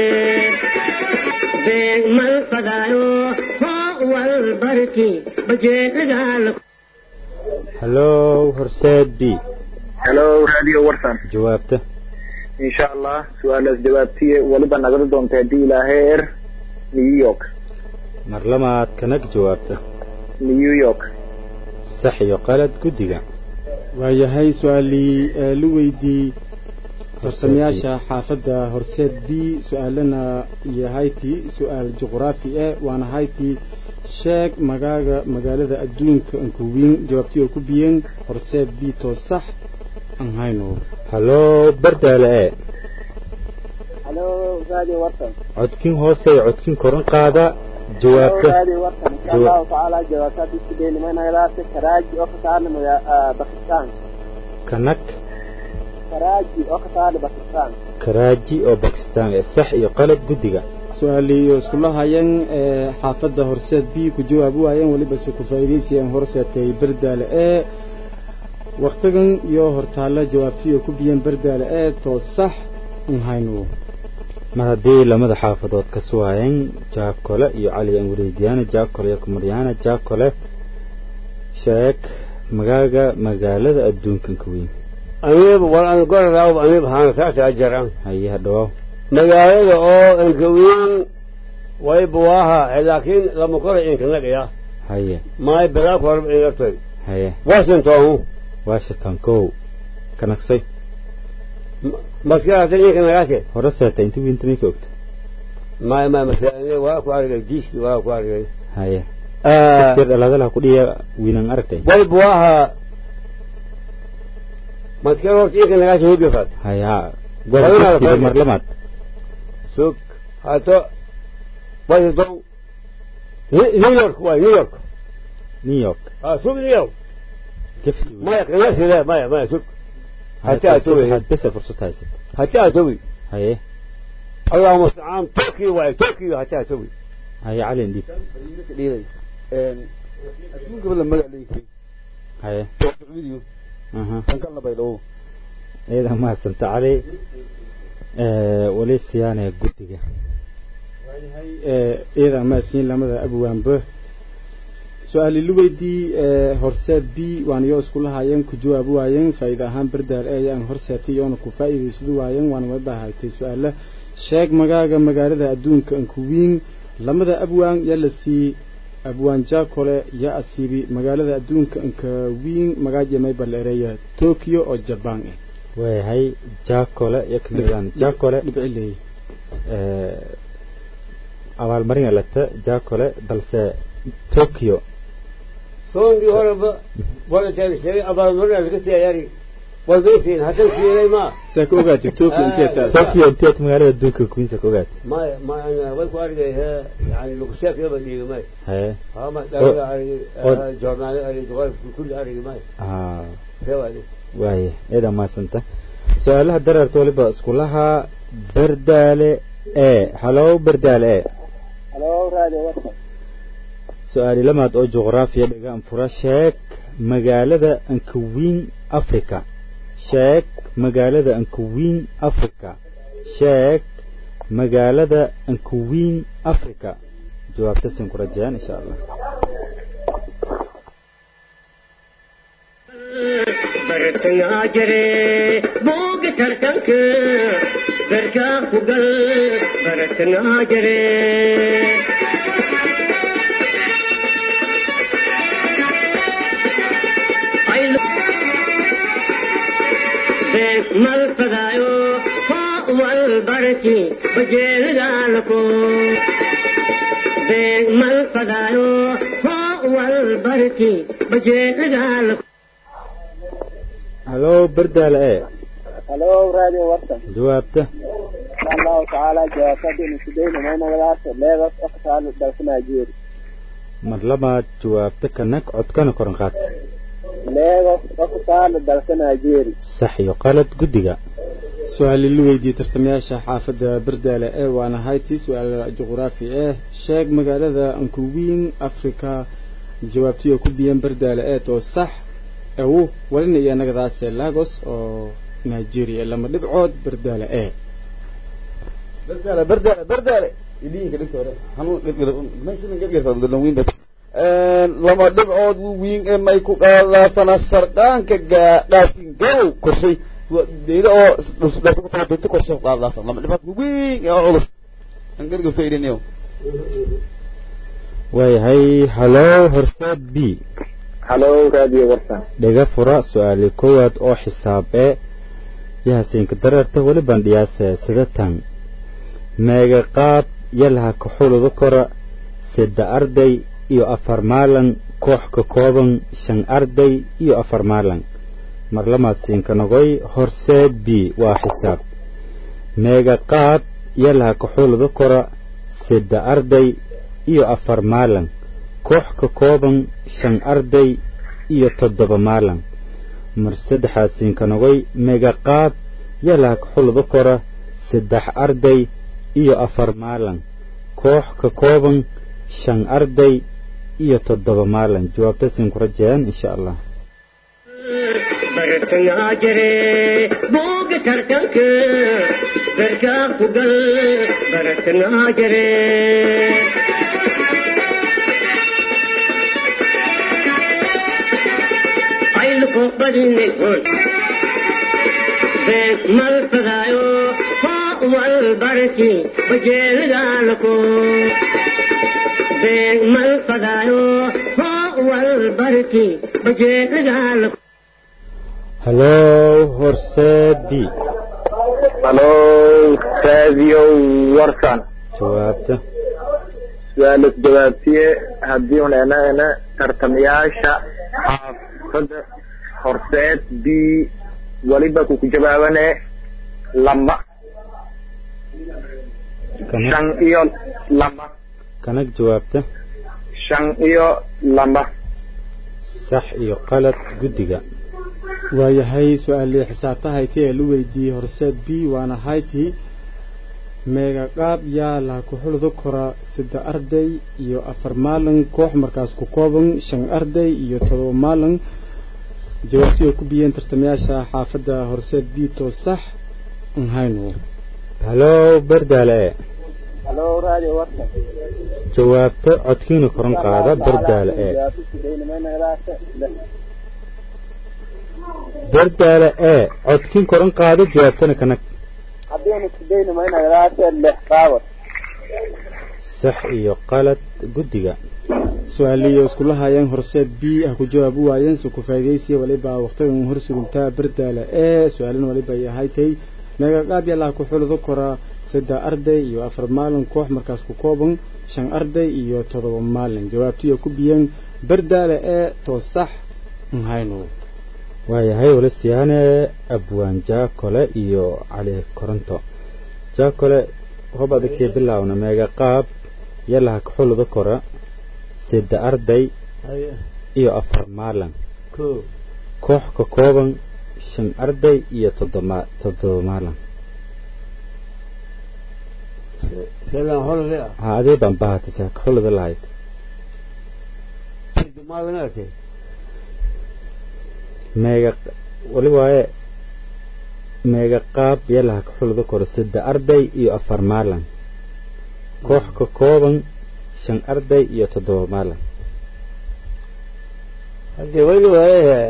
beeg mal fadaayo hoo wal barki bajeelagaala halo horseed b hello radio warsan jawaabta insha allah su-aalaas jawaabtiye weliba nagada doonta haddii ilaahay er new york mar labaad kanag jawaabta new york sax iyo qalad guddiga waayahay su-aalii ee la weydiiyey tartamayaasha xaafadda horseed b su-aalana iyo hayti su-aal juqraafi eh waana hayti sheeg magaaga magaalada adduunka ankuwiin jawaabtii oo ku biyeen horseed b too sax aan hayno halo bardaale e halo radio warsan codkin hoose iyo codkin koran qaada halo jawaabta radio warsan insha Jawa- allahu tacaala jawaabtaad isku daynimanagadaate karaaji oo ka saarna maga- ah, bakistan kanag karaaji oo ka saarna bakistan karaaji oo bakistaan ee sax iyo qalad guddiga su-aalii iyo iskula hayeen ee xaafadda horseed b ku jawaabi waayeen weliba se ku faa'iidaysayeen horseetay berdaale ee waktigan iyo hortaalla jawaabtiyo ku biyeen berdaale ee too sax in haynu mar haddii lamada xaafadood ka suwaayeen jaakole iyo cali aan weydiyaana jaakole iyo kumaryaana jaakole sheeg magaaga magaalada adduunkan ka weyn aniib war an goradaawb aniib haana saasa ajaran haye hadhawaaw magaalada oo ankawiin way buwaaha laakiin lama kora inkanagaya haye maay bilaak horba inartoy haye washington washington kow kanagsay maskirata inkanagaase hore seeta inta wiinta may ka ogta maay maay masaane waa ku argay diiski waa ku argay haye sir dhalaadalaha ku dhiya wiinan aragtay way buwaaha maskir horta inkanagaase hubyafaad haye ha Haweeneyda gobol fadhi. mar lamaad sug hato washington Ni- new york waay new york new york ah sug new york gafti maya kanasile maya maya sug hati atowi waxaad besa fursad haysat hati atowi haye اللهم استعان تركي واي تركي حتى توي haye cali indhiib dhiiday adduunka bala magac leeyahay haye video aha kan kala baydhabo iyada mahadsanta cali weli siyaane guddiga waayahay iyada maasiin lamada abwaanba su-aali luweydii ee horseed b waan iyo iskula haayeen ku jawaabi waayeen faa'iida ahaan berdaal ee ayaan horseetay iyoona ku faa'iidaysadu waayeen waana wada haytay su-aala sheeg magaaga magaalada adduunka ankuwiin lamada abwaan yaa la siiyey abwaan jaakole yaa asiibi magaalada adduunka ankawiin magaajamay baleereeya tokyo oo jabaan ah waayahay jaakole iyo kanadaan jaakole dhibci leeyahay abaalmarin alata jaakole balse tokyo صوندي هرب ولا تاني شيء أبغى نقول لك كسي ياري والبيتين حتى في ما saa ka ogaatay tokyo intee taas tokyo inteed magaalada adduunka kuwiinsa ka ogaatay ما ما أنا وين قاري هي يعني لو شاف يبغى دي ما haye ها ما أو- ده أري أو- جورنال أري جوال كل أري ما ah هو هذا waaye iyada mahadsanta su-aalaha dareerta waliba iskulaha berdaale e halow berdaale e halo radio warsan su-aali lamaad oo juqraafiya dhigaan fura sheeg magaalada ankawiin africa sheeg magaalada ankawiin africa sheeg magaalada ankawiin africa jawaabta sin ku rajayaan insha allah bartangaa jire booga tartanka garkaa ku gal bartangaa jire mal fadaayo hoo wal barki bajeelgaalako mal fadaayo hoo wal barki bajeelgaalako halow berdaale e halo radio warsan jawaabta insha allahu tacaala jawaabtadiina sidayna maynagadaas leedas oktaalo dalka nigeria mar labaad jawaabta kanag codkana koran qaata leedas oktaalo dalka nigeria sax iyo qalad guddiga su-aali la weydiiyey tartamayaasha xaafadda berdaale ee waana hayti su-aal juqraafi ah sheeg magaalada ankuwiin africa jawaabtiyo ku biyeen berdaale ee too sax ewu walina iyo nagadaase lagos oo nigeria lama dhibcood berdaale ee berdaale berdaale berdaale idinka dhigta hore hanuun gargar meeshan gargarta dalan wiin bet lama dhibcood wu wiin ee may ku qaadaasana sardhaanka gaadhaasin gabow korshay deeda oo dhusdhata korshay ku qaadaasan lama dhibcood wu wiin ee culus an gargarto idiniyo waayahay halow horseed b halo radio warsan dhiga fura su-aali koowaad oo xisaab ee yahasiinka dareerta weli bandhiyaase sida tan meega qaab yalaha kaxuluda kora sadde arday iyo afar maalan koox ka kooban shan arday iyo afar maalan marlamaasiinka nogoy horseed b waa xisaab meega qaab yalaha kaxuluda kora sadde arday iyo afar maalan koox ka kooban shan arday iyo toddoba maalan mar saddexaasiinka nogoy megaqaad yalaha kaxuluda kora saddex arday iyo afar maalan koox ka kooban shan arday iyo toddoba maalin jawaabta siin ku rajayaan insha allah bartangaa jire booga tartanka garkaa ku gal bartangaa jire ayluko badinay hoy beeg mal fadaayo hoo wal barki bajeelgaalako beeg mal fadaayo hoo wal barki bajeelgaalako halow horseed b halo raadiyo warsan jawaabta su-aalas jawaabtiye haddii un ena ena tartamayaasha xaafadda horseed b weliba kuku jawaabane lama kanag shan iyo lama kanag jawaabta shan iyo lama sax iyo qalad guddiga waayahay su-aalii xisaabta hayti ee la weydiiyey horseed b waana hayti meega qaab yaa laha ku xulda kora saddex arday iyo afar maalin koox markaas ku kooban shan arday iyo todoba maalin jawaabtii ay ku biyeen tartamayaasha xaafadda horseed b to sax an hayno halow berdaale e halo radio warsan jawaabta codkiina koran qaada berdaale e berdaale e codkiin koran qaada jawaabtana kanag haddiinu kudayni maynagadaase lix qaabad sax iyo qalad guddiga su-aaliyo iskula hayeen horseed b ah ku jawaab u waayeen su ku faa'idaysiya waliba waqtigan hor suguntaa berdaale ee su-aalin waliba ay ahaaytay meega qaab yalaha ku xulada kora saddex arday iyo afar maalin koox markaas ku kooban shan arday iyo todoba maalin jawaabtiyo ku biyeen berdaale ee to sax an hayno waayahay wala siyaane abwaan jaakole iyo cali koronto jaakole hob adakii bilaawna meega qaab yalaha kaxulada kora sadde arday haye iyo afar maalin ko koox ka kooban shan arday iyo toddoma toddoba maalin seelaan holade ah ha adee baan bahatisa kaxulada lahayd sida maalin artay meega wali waaye meega qaab yalaha kaxulada kora sadde arday iyo afar maalin koox ka kooban shan arday iyo toddoba maalin haddii wayna waayahe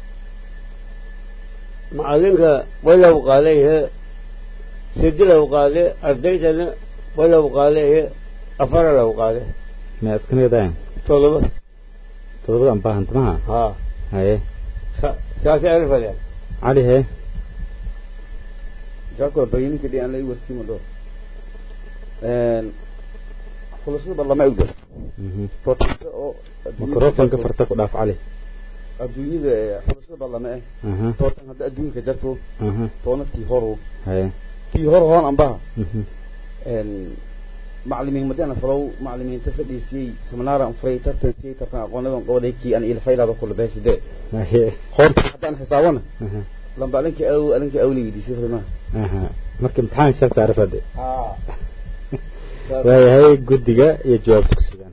macalinka walaw qaalehe sidilaw qaale ardaydana walaw qaalehe afaralaw qaale mee iskanagadayan todoba toddobadan baahantamaha haa haye sa- saasay arifadeen cali hee jaako bayinka dhian la warskima do xulashada barlama egdo Mhm. tortisa oo mikrofonka farta ku dhaaf cali adduunyada ee xulashada barlama eh aha tootan hadda adduunka jarto aha toona tii horu haye tii hor hoon ambaha Mhm. macalimiin madana falow macalimiinta fadhiisiyey seminaara furay tartan siyey tartan aqoonadan qobaday kii aan ilfaylaba kula beeside haye hoorta haddaan xisaawana aha lamba alinkii aw alinkii awli weydiisay farimaha aha marka imtixaanka shal saare fadhi waayahay guddiga iyo jawaabta ku sugan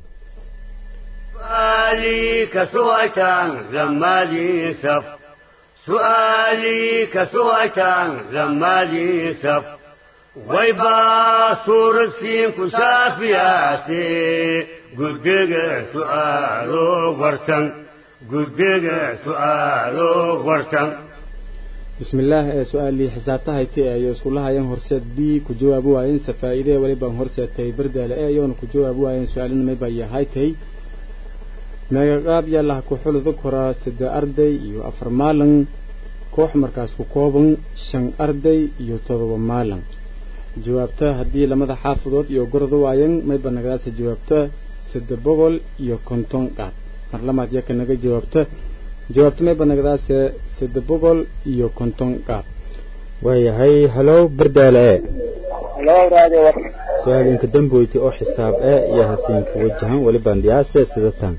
سؤالي كسوأتان لما لي سف سؤالي كسوأتان لما لي سف ويبا صورة سين كسافياتي قدق سؤالو ورسن قدق سؤالو ورسن بسم الله ee su-aalii xisaabta haytay ayay iskula hayeen horseed b ku jawaabi waayeen safaa'iidee waliba horseedtay berdaale ee iyoona ku jawaabi waayeen su-aalina mayba iyo haytay meegaqaab yaalaha ku xulada koraa saddex arday iyo afar maalin koox markaas ku kooban shan arday iyo todoba maalin jawaabta haddii lamada xaafadood iyo gorda waayeen mayba nagadaasa jawaabta saddex boqol iyo konton qaad mar lamaad yaka naga jawaabta jawaabta mayba nagadaase saddex boqol iyo konton qaad waayahay halow berdaale e halo radio warsan su-aalinka damboyti oo xisaab e iyo hasiinka wajahan weli bandhiyaase sida tan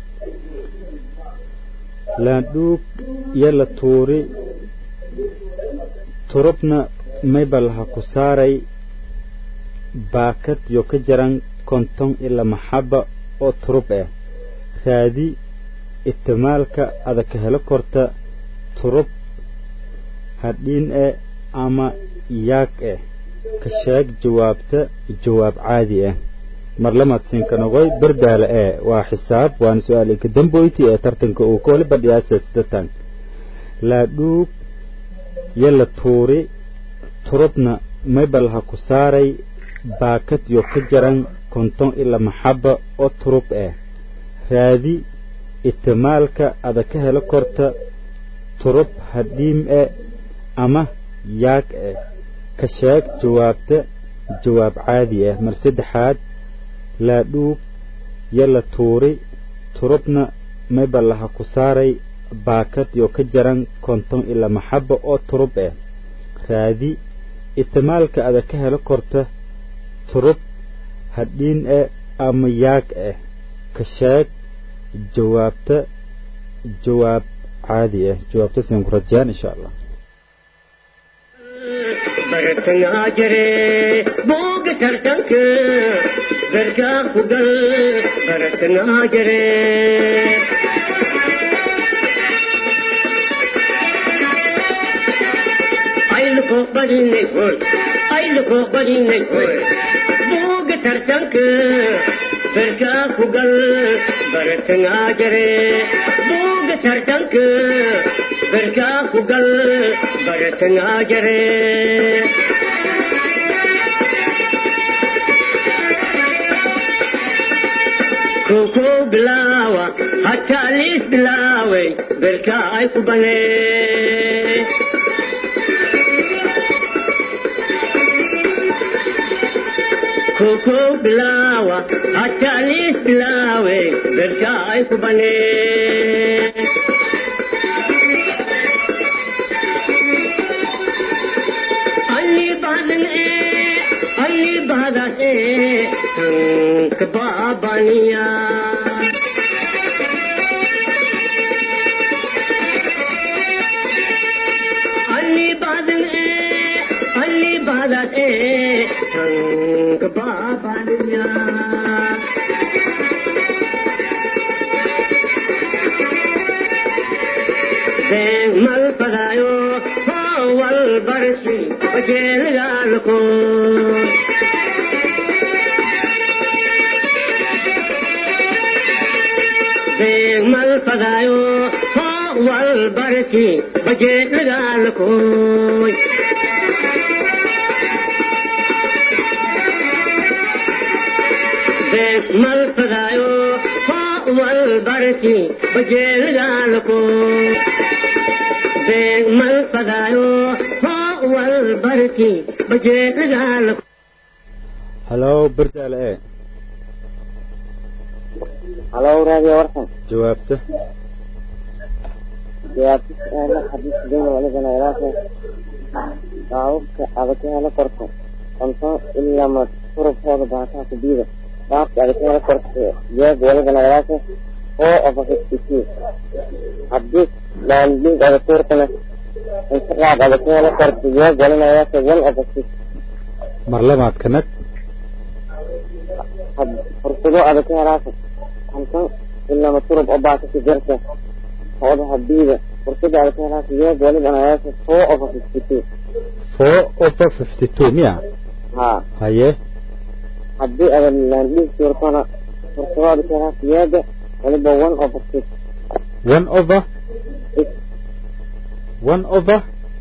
laandhuug iyo la tuuri turubna mayba laha ku saaray baakad yo ka jaran konton iyo lama xaba oo turub ah raadi itimaalka ada ka helo korta turub hadhiin eh ama yaag eh ka sheeg jawaabta jawaab caadi ah mar lamaad siinkanogoy berdaale ee waa xisaab waana su-aal inka damboyti ee tartanka uu ka waliba dhiyaasa sidatan laadhuug yo la tuuri turubna maybal ha ku saaray baakad yo ka jaran konton iyo lama xaba oo turub ah raadi itimaalka ada ka helo korta turub hadhiim eh ama yaag eh ka sheeg jawaabta jawaab caadi ah mar saddexaad laadhuug yo la tuuri turubna maybalaha ku saaray baakad yo ka jaran konton iyo lama xaba oo turub ah raadi itimaalka ada ka helo korta turub hadhiin eh ama yaag ah ka sheeg jawaabta jawaab caadi ah jawaabta siin ku rajayaan insha allah bartangaa jire booga tartanka gargaa ku gal bartangaa jire ayluko badinay hoy ayluko badinay hoy booga tartanka gargaa ku gal bartangaa jire booga tartanka gargaa ku gal bartangaa jire koko bilawa hatta lis bilawe berka ay ku bane koko bilawa hatta lis bilawe berka ay ku bane ಅಲ್ಲಿ ಬಾದನೆ ಅಲ್ಲಿ ಬಾದನೆ ಸಂಕ ಬಾಬನಿಯ ಅಲ್ಲಿ ಬಾದನೆ ಅಲ್ಲಿ ಬಾದನೆ ಸಂಕ ಬಾಬನಿಯ mal padayo wal barsi bajel galko mal padayo wal barsi bajel galko mal padayo wal barsi bajel galko mal padayo wal barki bajeedaal halow berdaale ee halo raadiyo warsan jawaabta jawaabta su-aala xadiis dayna walibana ilaashe baababka adag ka helo korto konton ilaa ma turubkooda baataha ku diida baabka adag ka helo korto jeeg walibana ilaashe oo ofafisiti haddii laandhiig adag tuurtana intiqaad adag ka helo korto jeeg walina ilaashe one ofafis mar labaad ka nag fursado adag ka helaasa konton ilaa ma turub oo baata ku jirta ooda hadiida fursada adag ka helaasa jeeg walibana ilaashe four ofafisiti four over fifty two miya haa haye haddii adan laandhiig tuurtana fursado adag ka helaasa jeega waliba one ofafis one over one over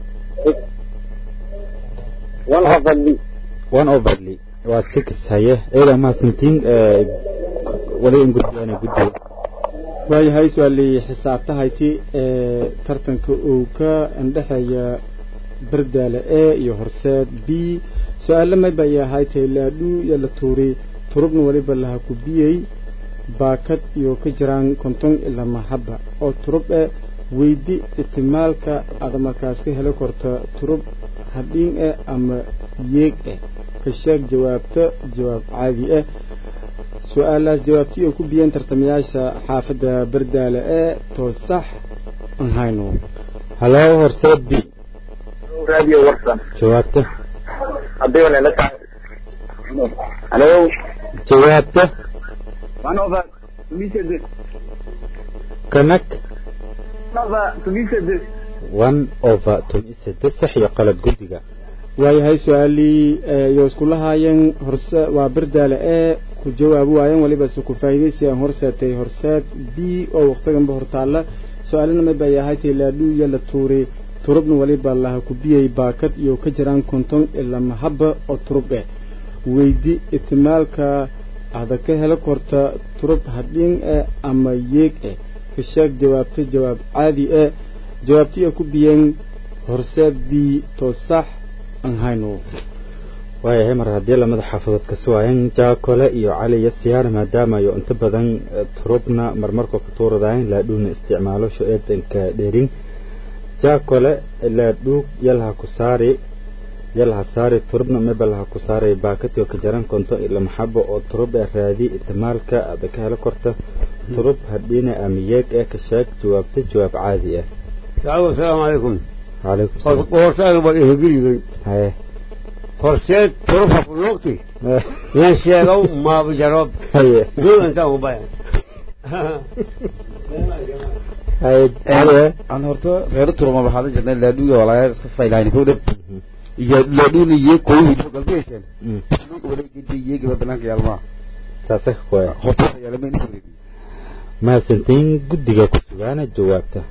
one over d one over li waa six haye eeda mahadsantiin wali in gudbaana guddiga waayahay su-aalii xisaabtahayti ee tartanka uu ka indhexeeya berdaale e iyo horseed b su-aale mayba ay ahaaytay laadhuu iyo la tuuri turubna weliba laha ku biyey baakad iyo ka jiraan konton ilaa mahaba oo turub eh weydi itimaalka aada markaas ka heli korta turub hadhiin eh ama yeeg eh ka sheeg jawaabta jawaab caadi ah su-aalaas jawaabtii ay ku biyeen tartamayaasha xaafadda berdaale ee too sax aan hayno halo horseed b radio warsan jawaabta haddii wana la tahay halo jawaabta one over tumisedes kanag over tumisedes one over tumi saddex sax iyo qalad guddiga waayahay su-aalii iyo iskula haayeen horse waa berdaale ee ku jawaabi waayeen waliba se ku faa'iidaysiyan horseetay horseed b oo waqtiganba hortaalla su-aalina may bay ahay tay laadhuu iyo la tuuri turubna waliba laha ku biyay baakad iyo ka jiraan konton ilaa mahaba oo turub eh weydi itimaalka ada ka helo korta turub hadhiin eh ama yeeg eh ka sheeg jawaabta jawaab caadi eh jawaabtii ay ku biyeen horseed b to sax aan hayno waayahay mar haddii lamada xaafadood ka suwaayeen jaakole iyo cali iyo siyaar maadaama ayo inta badan turubna marmarkoo ka tuuradayn laadhuuna isticmaalo sho-eedanka dheerin jaakole laadhuug yalaha ku saari yalaha saari turubna meba laha ku saaray baakati oo ka jaran konto ila maxabo oo turub ee raadi itimaalka ada ka helo korta turub hadhiina amiyeeg ee ka sheeg jawaabta jawaab caadi ah asalaamu calaykum calaykum salaam hortaaga baa ihegeliday haye horseed turubha ku noqti yan sheegow maaba jarob haye dul intaan ku baya haye haye aan horta reero turuma waxaad jirnay laadhuuga walaaga iska faylaani kowdhan iyo laadhuuna iyo koyhi galbeeshan wala gidi iyagiba banaanka yaalmaa saasa ka koya horta yaalama in isreedi mahadsantiin guddiga ku sugaana jawaabta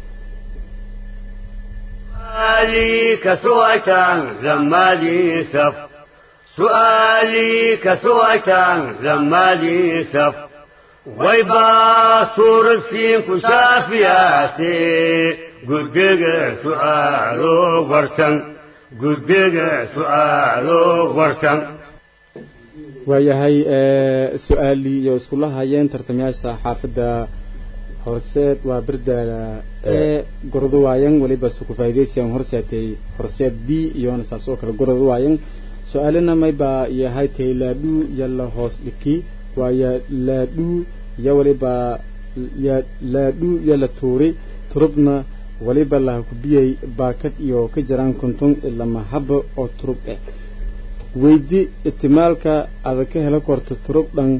سؤالي كسويتان لما لي سف سؤالي كسويتان لما لي سف ويبا صور السين كشافياتي قدق سؤالو ورسن قدق سؤالو ورسن waayahay su-aalii iyo iskula hayeen tartamayaasha xaafadda horseed waa berdaala ee gordo waayan waliba se ku faa'iidaysiyan horseetay horseed b iyona saas oo kale gordo waayan su-aalina mayba yahay tay laadhuu yalla hoos dhiki waaya laadhuu iyo waliba ya laadhuu yalla tuuri turubna waliba laha ku biyay baakad iyo ka jiraan konton ilaa mahaba oo turub eh weydi itimaalka ada ka helo korta turub dhan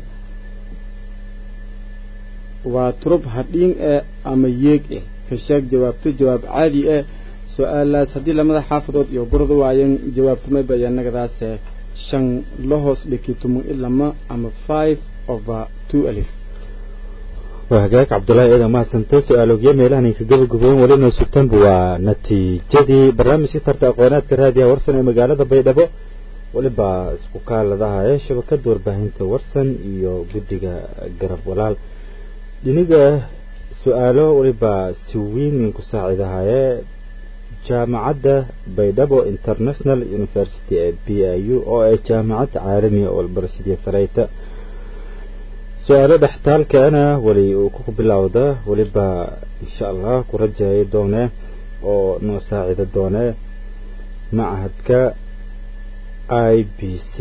waa turub hadhiin eh ama yeeg eh ka sheeg jawaabto jawaab caadi eh su-aalaas haddii lamada xaafadood iyo gurda waayan jawaabtamay bayanagadaase shan la hoos dhiki tumun ilama ama five over two alif waa hagaag cabdullaahi eedan mahadsantay su-aalogyo meelahan ka gabagaboon welina sugtanba waa natiijadii barnaamijka tarta aqoonaadka raadiyaha warsan ee magaalada baydhabo weliba isku kaaladaha ee shabakada warbaahinta warsan iyo guddiga garab walaal dhiniga su-aalo weliba si weyn ku saaciidahaye jaamacadda baydhabo international university ee b i u oo ay jaamacad caalamiya oo barashadiya sareyta su-aalo dhextaalkaana weli uu ku bilowda weliba insha allah ku rajayo doone oo noo saacida doone machadka i b c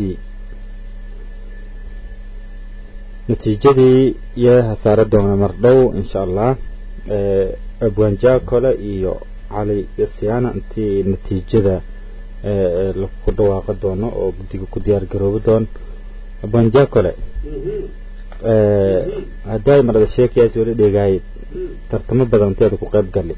natiijadii yaa hasaare doona mardhow insha allah abwaanjaa kole iyo cali yasiyaana intii natiijada laku dhawaaqi doono oo guddiga ku diyaar garoobi doon abwaanjaa kole hadday marada sheekayaas weli dheegahay tartamo badan inteeda ku qayb gali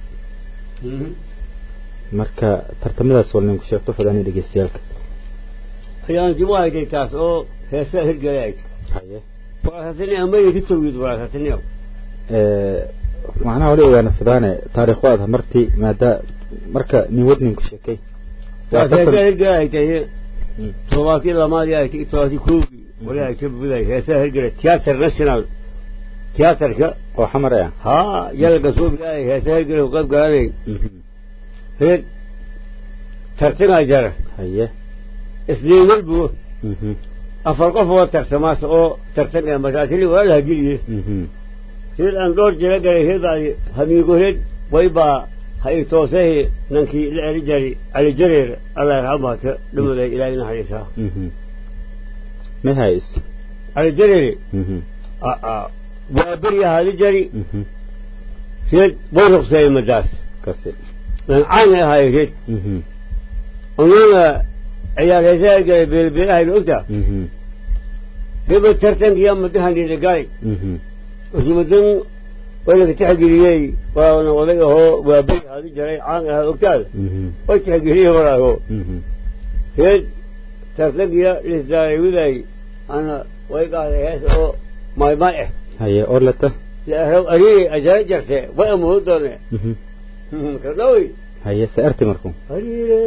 marka tartamadaas wal ninku sheegto fadani dhegeystayaalka ayaan dib u hayday taas oo heesaa hirgalayd haye walaasatini ama yidi tawgiid walaasatini macnaha wali ogaana fidaane taariikhu aad martii maada marka nin wadninku sheekay taas heesaa hirgalaaytay todobaatii lamaadii ay todobaatii koogii wali ay ka buday heesaa hirgalay theatre national theatreka oo xamar ah haa yalaga soo bilaayay heesaa hirgalay qayb galanay heed tartanaa jara haye isniin walbo afar qof oo tarsamaas oo tartan ee masaatili waa la hagiliye heed aan dhowr jira galay heedaadi hamiigo heed waybaa ha i toosehe nankii la eri jari cali jareer allah yarxamaata dhamaday ilaahay naxariisaa ma hays cali jareere waa beri ahaadi jari reed way ruqseeye madaas kasi caana ahaay reed onana ciyaar heesaa galay beelbeelahayna ogtaa heba tartankiya madahanida galay Mhm. usumadan walaka tixgeliyey waana oday ahoo waa beri haadi jaray caan ahaa ogtaada Mhm. way tixgeliyey walaaho Mhm. heed tartankiya lisdaawiday ana way qaaday hees oo maymay ah haye orlata laaraw arii ajara jarte way amuhu doone Mhm. kadhawi haye se arti marku ariire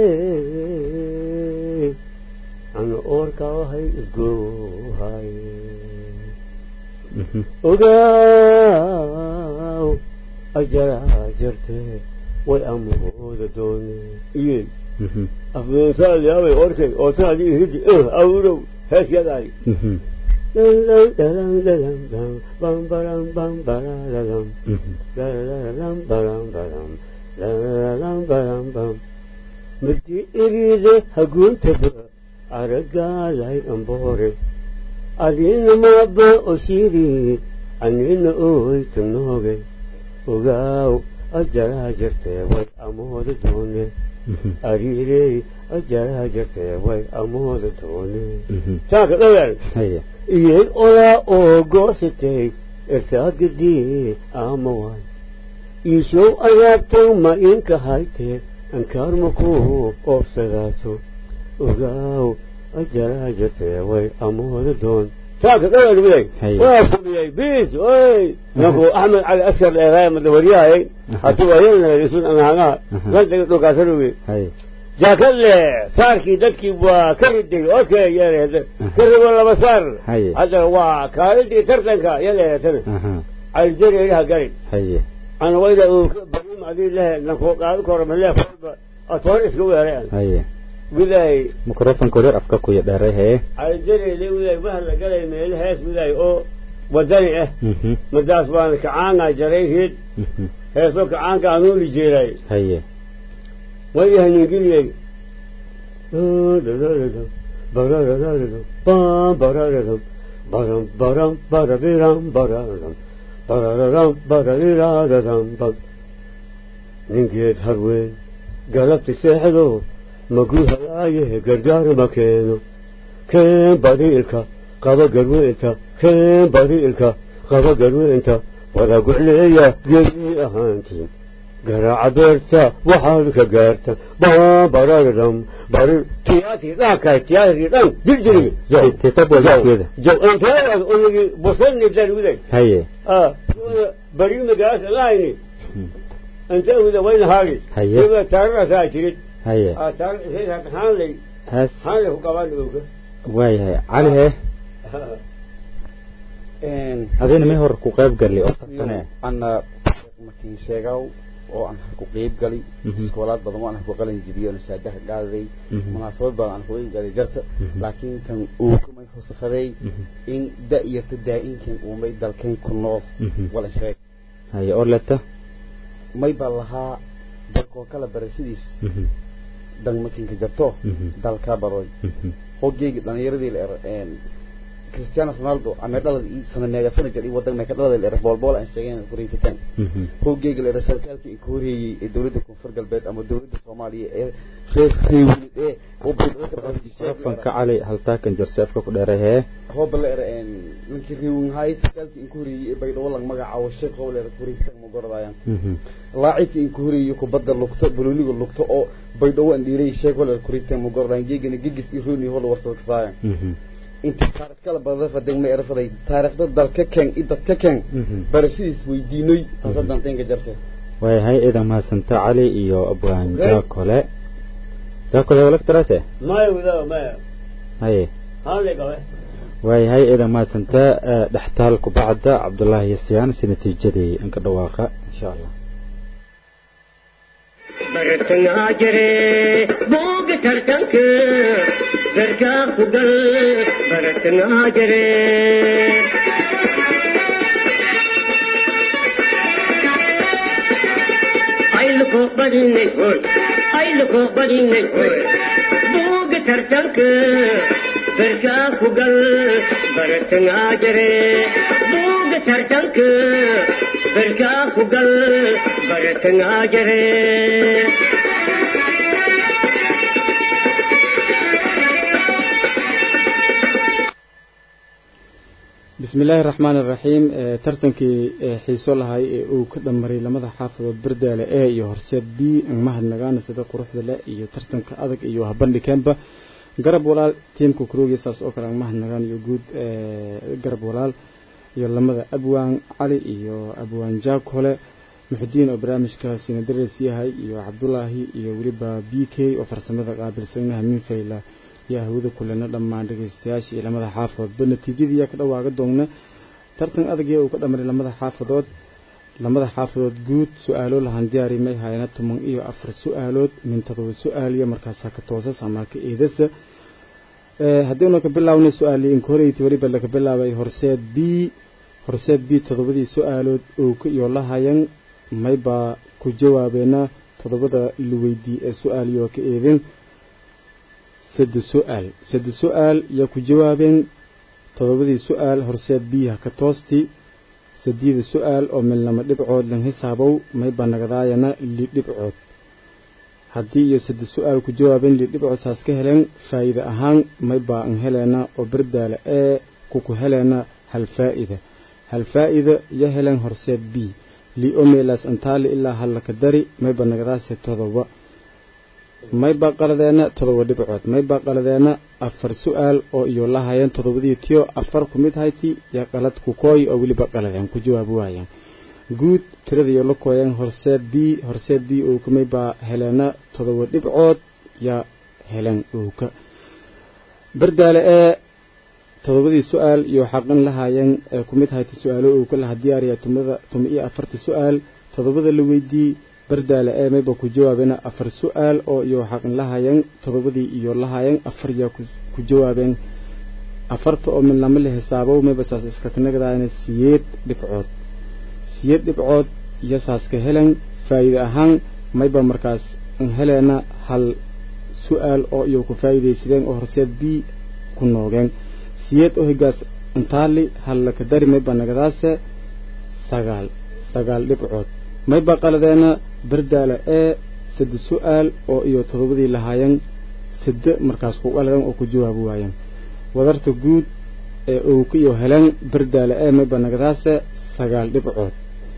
ana oorka wahay isgoohay Mhm. ogaaw ajaraa jirte way amooda doone iye Mhm. afdoontaadyaabay orkay ootaadii hidi eh awrow hees yadaay Mhm. Mhm. markii iriide haguuntaba aragaalay amboore adina maaba oshiiri anina oyta nooge ogaaw ajaraa jirtee way amooda doone Mhm. ariirey ajaraa jirtee way amooda doone Mhm. taaka dhowaan haye iyag olaa oo goosatay irtaagadii ama waay iishow ayaabtow ma inka haytee ankaarmaku oobsadaaso ogaaw ajaraa jirtee way amooda doon taaka dhowaan miday Haye. waa fumiyey biis oy nanku axmed cali askar dheeraaya madawaryahay hatuu ayalnagarisun anaagaa Aha. lantaga dhulkaasanugi haye jaakadle saarkii dadkii waa ka riday oo kale yeeleeda ka ribo laba saar Haye. haddana waa kaalintii tartanka yaleelatana aha calijareeraha gari haye ana wayda uu ka barim adii lehe nankoo qaado koro malee falba atoon iska weereen haye wilaay microfonka wareer afka kuya dheeray hee calijareele wilaay mahal la galay meele hees wilaay oo wadani ah Mhm. madaas baana kacaangaa jaray hid Mhm. heesoo kacaanka anuuli jeeray haye way haningeliyey baram baram barabiram bararam bararam barariraradam ningeed harweyn galabti seexdo maguu halaaye gargaar ma keeno keen badiilka qaba garweynta keen badiilka qaba garweynta wada gucleeya geli ahaantiin garaaca beerta waxaad ka gaarta bararam barir tiyaatri dhaankaay tiyaatri dhan jirjirigi titab walkeeda jaw inteedaad unigi busani darwiday haye ah bariu magaasa lahayni inte wida wayna haagi Haye. iba taarirasaa jirid haye ah taar haanlay haas haanlay ku qabaan oga waayahay cali hee adina may hor ku qayb galli oo safane ana markiin sheegaw oo aan ku qeyb gali Mhm. iskoolaad badan oo aan ku qalin jibiyo oo shaadaha qaaday Mhm. munaasabad badan aan ku qeyb galay jarta Mhm. laakiin tan uu kumay hosafaday Mhm. in da'yarta daa'inkan uumay dalkeen ku nool Mhm. wala sheeg haye orlata may baa lahaa dalkoo kala barashadiis Mhm. dan makinka jarto Mhm. dalkaa baroy Mhm. hoggeegi dhalinyaradii la er cristiano ronaldo ama dhalad ii sana meega sana jir ii wadan meeka dhalada la er boolbool aan sheegeen kuriintitan Mhm. hoggeegi la er sarkaalkii ka horeeyey ee dowladda koonfur galbeed ama dowladda soomaaliya ee reer reewilid ee oo baydhabo ka microfonka cali haltaakan jarse afka ku dheeray hee hooba la er ninkii reewin haay sarkaalkii in ka horeeyey ee baydhabo lag magacaabo sheekh hooba la er kuriintitan ma goradayaan Mhm. laacibkii in ka horeeyey kubadda lugto balooniga lugto oo baydhabo aan dhiiray sheekh hooba la er kuriintitan ma goradayaan geegana gegis iyo rooni hoola warsada kasaayan Mhm. inta taariikh kala badan fadan ma erafaday taariikhda dalka keen i dadka keen Mhm. barashadiis weydiinay taasa danteynka jarte waayahay idan mahadsanta cali iyo abwaan jaakole jaakole walagtarase maya widaa maya haye haanlay qabe waayahay idan mahadsanta eh, dhextaal kubacda cabdullaahi yasyaan si natiijadii inka dhawaaqa insha allah bartangaa jire booga tartanka gargaa ku gal bartangaa jire ayluko badinay hoy ayluko badinay hoy booga tartanka gargaa ku gal bartangaa jire booga tartanka gargaa ku gal bartangaa jire bismi illaahi raxmaan iraxiim tartankii xiiso lahay ee uu ka dhammaray lamada xaafadood bardaale e iyo horseed b mahadnagaana sida quruxda leh iyo tartanka adag iyo habandhikeenba garab walaal tiimka kuroogiya saas oo kale mahadnagaan iyo guud garab walaal iyo lamada abwaan cali iyo abwaan jaakole muxudiin oo barnaamijka sinadares yahay iyo cabdulaahi iyo weliba b k oo farsamada qaabilsanaha minfayla yaa hawada kulena dhammaan dhegeystayaasha iyo lamada xaafadoodba natiijadii yaa ka dhawaaga doogna tartan adagya uu ka dhamaray lamada xaafadood lamada xaafadood guud su-aalo lahan diyaari may hayana toban iyo afar su-aalood min todoba su-aaliya markaasaa ka toosas ama ka eedasa haddiinu ka bilaawna su-aali inkoreyti weliba laga bilaabay horseed b horseed b todobadii su-aalood oo ka iyo lahayan maybaa ku jawaabeena todobada luweydii ee su-aaliyoo ka eedin sadde su-aal sadde su-aal yaa ku jawaabeen todobadii su-aal horseed biyaha ka toosti sadiida su-aal oo milnamo dhibcood lan hisaabow mayba nagadaayana li dhibcood haddii iyo sadde su-aal ku jawaabeen li dhibcood saas ka heleen faa'iide ahaan maybaa an heleena oo bardaala ee kuku heleena hal faa'ida hal faa'ida ya heleen horseed b li omelas antaali ilaa hallaka dari mayba nagadaase todoba maybaa qaladeena todoba dhibcood maybaa qaladeena afar su-aal oo iyo lahayeen todobadii tiyo afar ku mid hayti yaa qalad ku kooy oo weliba qaladeen ku jawaabi waayeen guud tiradayo la kooyeen horseed b horseed b owka maybaa heleena todoba dhibcood yaa heleen owka bardaale ee todobadii su-aal iyo xaqin lahaayeen ee ku mid hayti su-aalo owka laha diyaariya tumada tuma iyo afarta su-aal todobada la weydii bardaale ee mayba ku jawaabeen afar su-aal oo iyo xaqin lahaayeen todobadii iyo lahaayeen afar yaa ku jawaabeen afarta oo mid lama la xisaabow mayba saas iska kanagadaayana siyeed dhibcood siyeed dhibcood iyo saas ka helen faa'iide ahaan mayba markaas heleena hal su-aal oo iyo ku faa'iidaysadeen oo horseed b ku noogeen siyeed oo higaas intaali hal laka dari mayba nagadaase sagaal sagaal dhibcood mayba qaladeena bardaala ee sadde su-aal oo iyo todobadii lahaayeen sadde markaas ku qaladan oo ku jawaabi waayeen wadarta guud ee uu ka iyo heleen bardaala ee mayba nagadaase sagaal dhibcood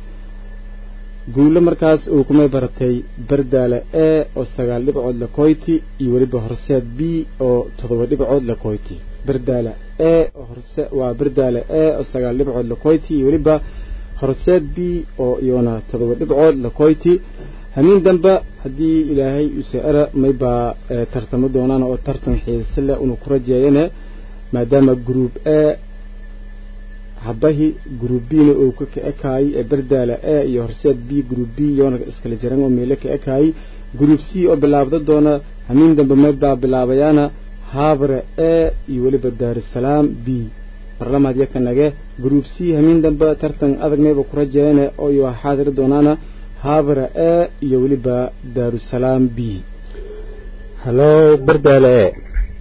guulo markaas uu kumay baratay bardaala ee oo sagaal dhibcood la koyti iyo weliba horseed b oo todoba dhibcood la koyti bardaala ee oo horse waa bardaala ee oo sagaal dhibcood la koyti iyo weliba horseed b oo iyona todoba dhibcood la koyti hamiin dambe haddii ilaahay useera maybaa tartamo doonaan oo tartan xiise leh unu ku rajeeyane maadaama gruub e habahi gruub bna uu ka ka ekaayay ee bardaala e iyo horseed b gruub b yoona iskala jiran oo meelo ka ekaayay gruub c oo bilaabda doona hamiin dambe maybaa bilaabayaana haabare e iyo weliba daarusalaam b barlamaad yakanage gruub c hamiin dambe tartan adag mayba ku rajeeyane oo iyo xaadiri doonaana haabara e iyo weliba daarusalaam b hallo bardaale e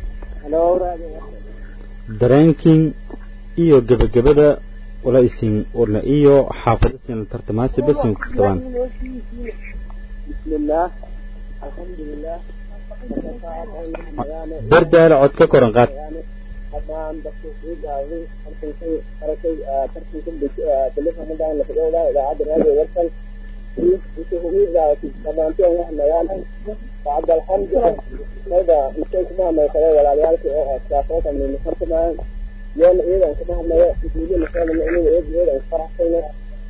dareenkin iyo gebagabada wala isin urna iyo xaafada sin tartamaasi basin ku tabaan bismillaah alxamdulilah bardaale cod ka koran qaad haddaan dadka sii gaabay tartankay arakay tartanka telefonadan la fadhowdaa idaacadda raadiyo warsan dhamaanteen wax magaala bacda alxamdu mayda intay kuma hadlay kale walaalayaalka oo askaafootan mina fartamaan yoona iyadan kuma hadlaya isuuliya masaala mu'miniina eed iyadan faraxsayna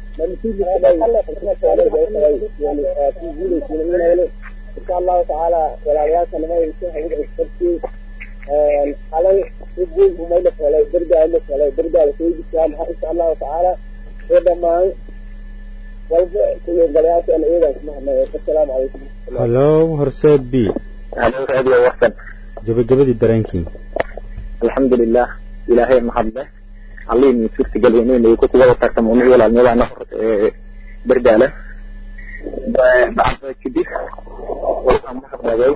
insha allahu tacaala walaalayaalka namaysa hawada isfartiyey xalay uguul umayla helay dardaa la helay dardaa la soo jirtaan insha allahu tacaala ee dhammaan walba kuyogalayaashan iyadan kuma hadlay assalaamu calaykum hallo horseed b halo raadiyo warsan gebagabadii dareenkii alxamdulilah ilaahay mahadle allihii min suurta geliyeen ku kuwada tartamo unugu walaalnimadaana hor bardaala bacda kadib waxaan mahadnagay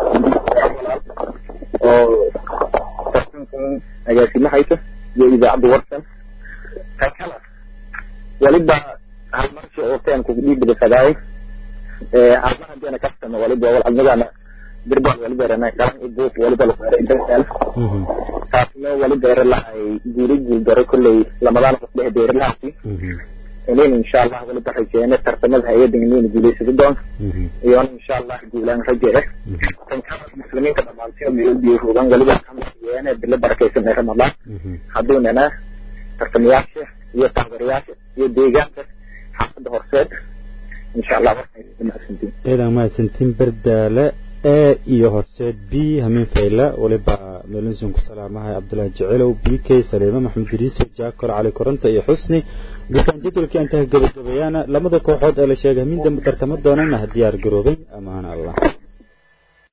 oo tartankan agaasimahaysa iyo idaacadda warsan tan kale waliba hal marshi oo teen kugu dhiibidafadaay halmar haddiina kastama waliba walcadnadaana birbal waliba rana galan ibuuf waliba lakueray bardaal taasna wali beeri lahay guuri guuldaro kolley lamadaan qof dhehe beeri lahaasi inaynu insha allah waliba rajeene tartamada hay-adda inaynu guulaysado doonto iyona insha allah guulaan rajee tankaa muslimiinta dhamaantiyo meelbiyo hoogan waliba yeene bilo barakaysan ee ramadaan hadduunana tartamayaasha iyo taageerayaasha iyo deegaanka xaafadda horseed insha allah warkaysamahadsantiin ciidan mahadsantiin berdaale e iyo horseed b hamiin fayla waliba meelinsun ku salaamahay cabdullaahi jecelow b k saliime maxamed iriiso jaakor cali koronta iyo xusni gutaan jadwalkii intaha gabagabeeyaana lamada kooxood ee la sheegay hamiin dambe tartamo doonana ha diyaar garoobay amaana allah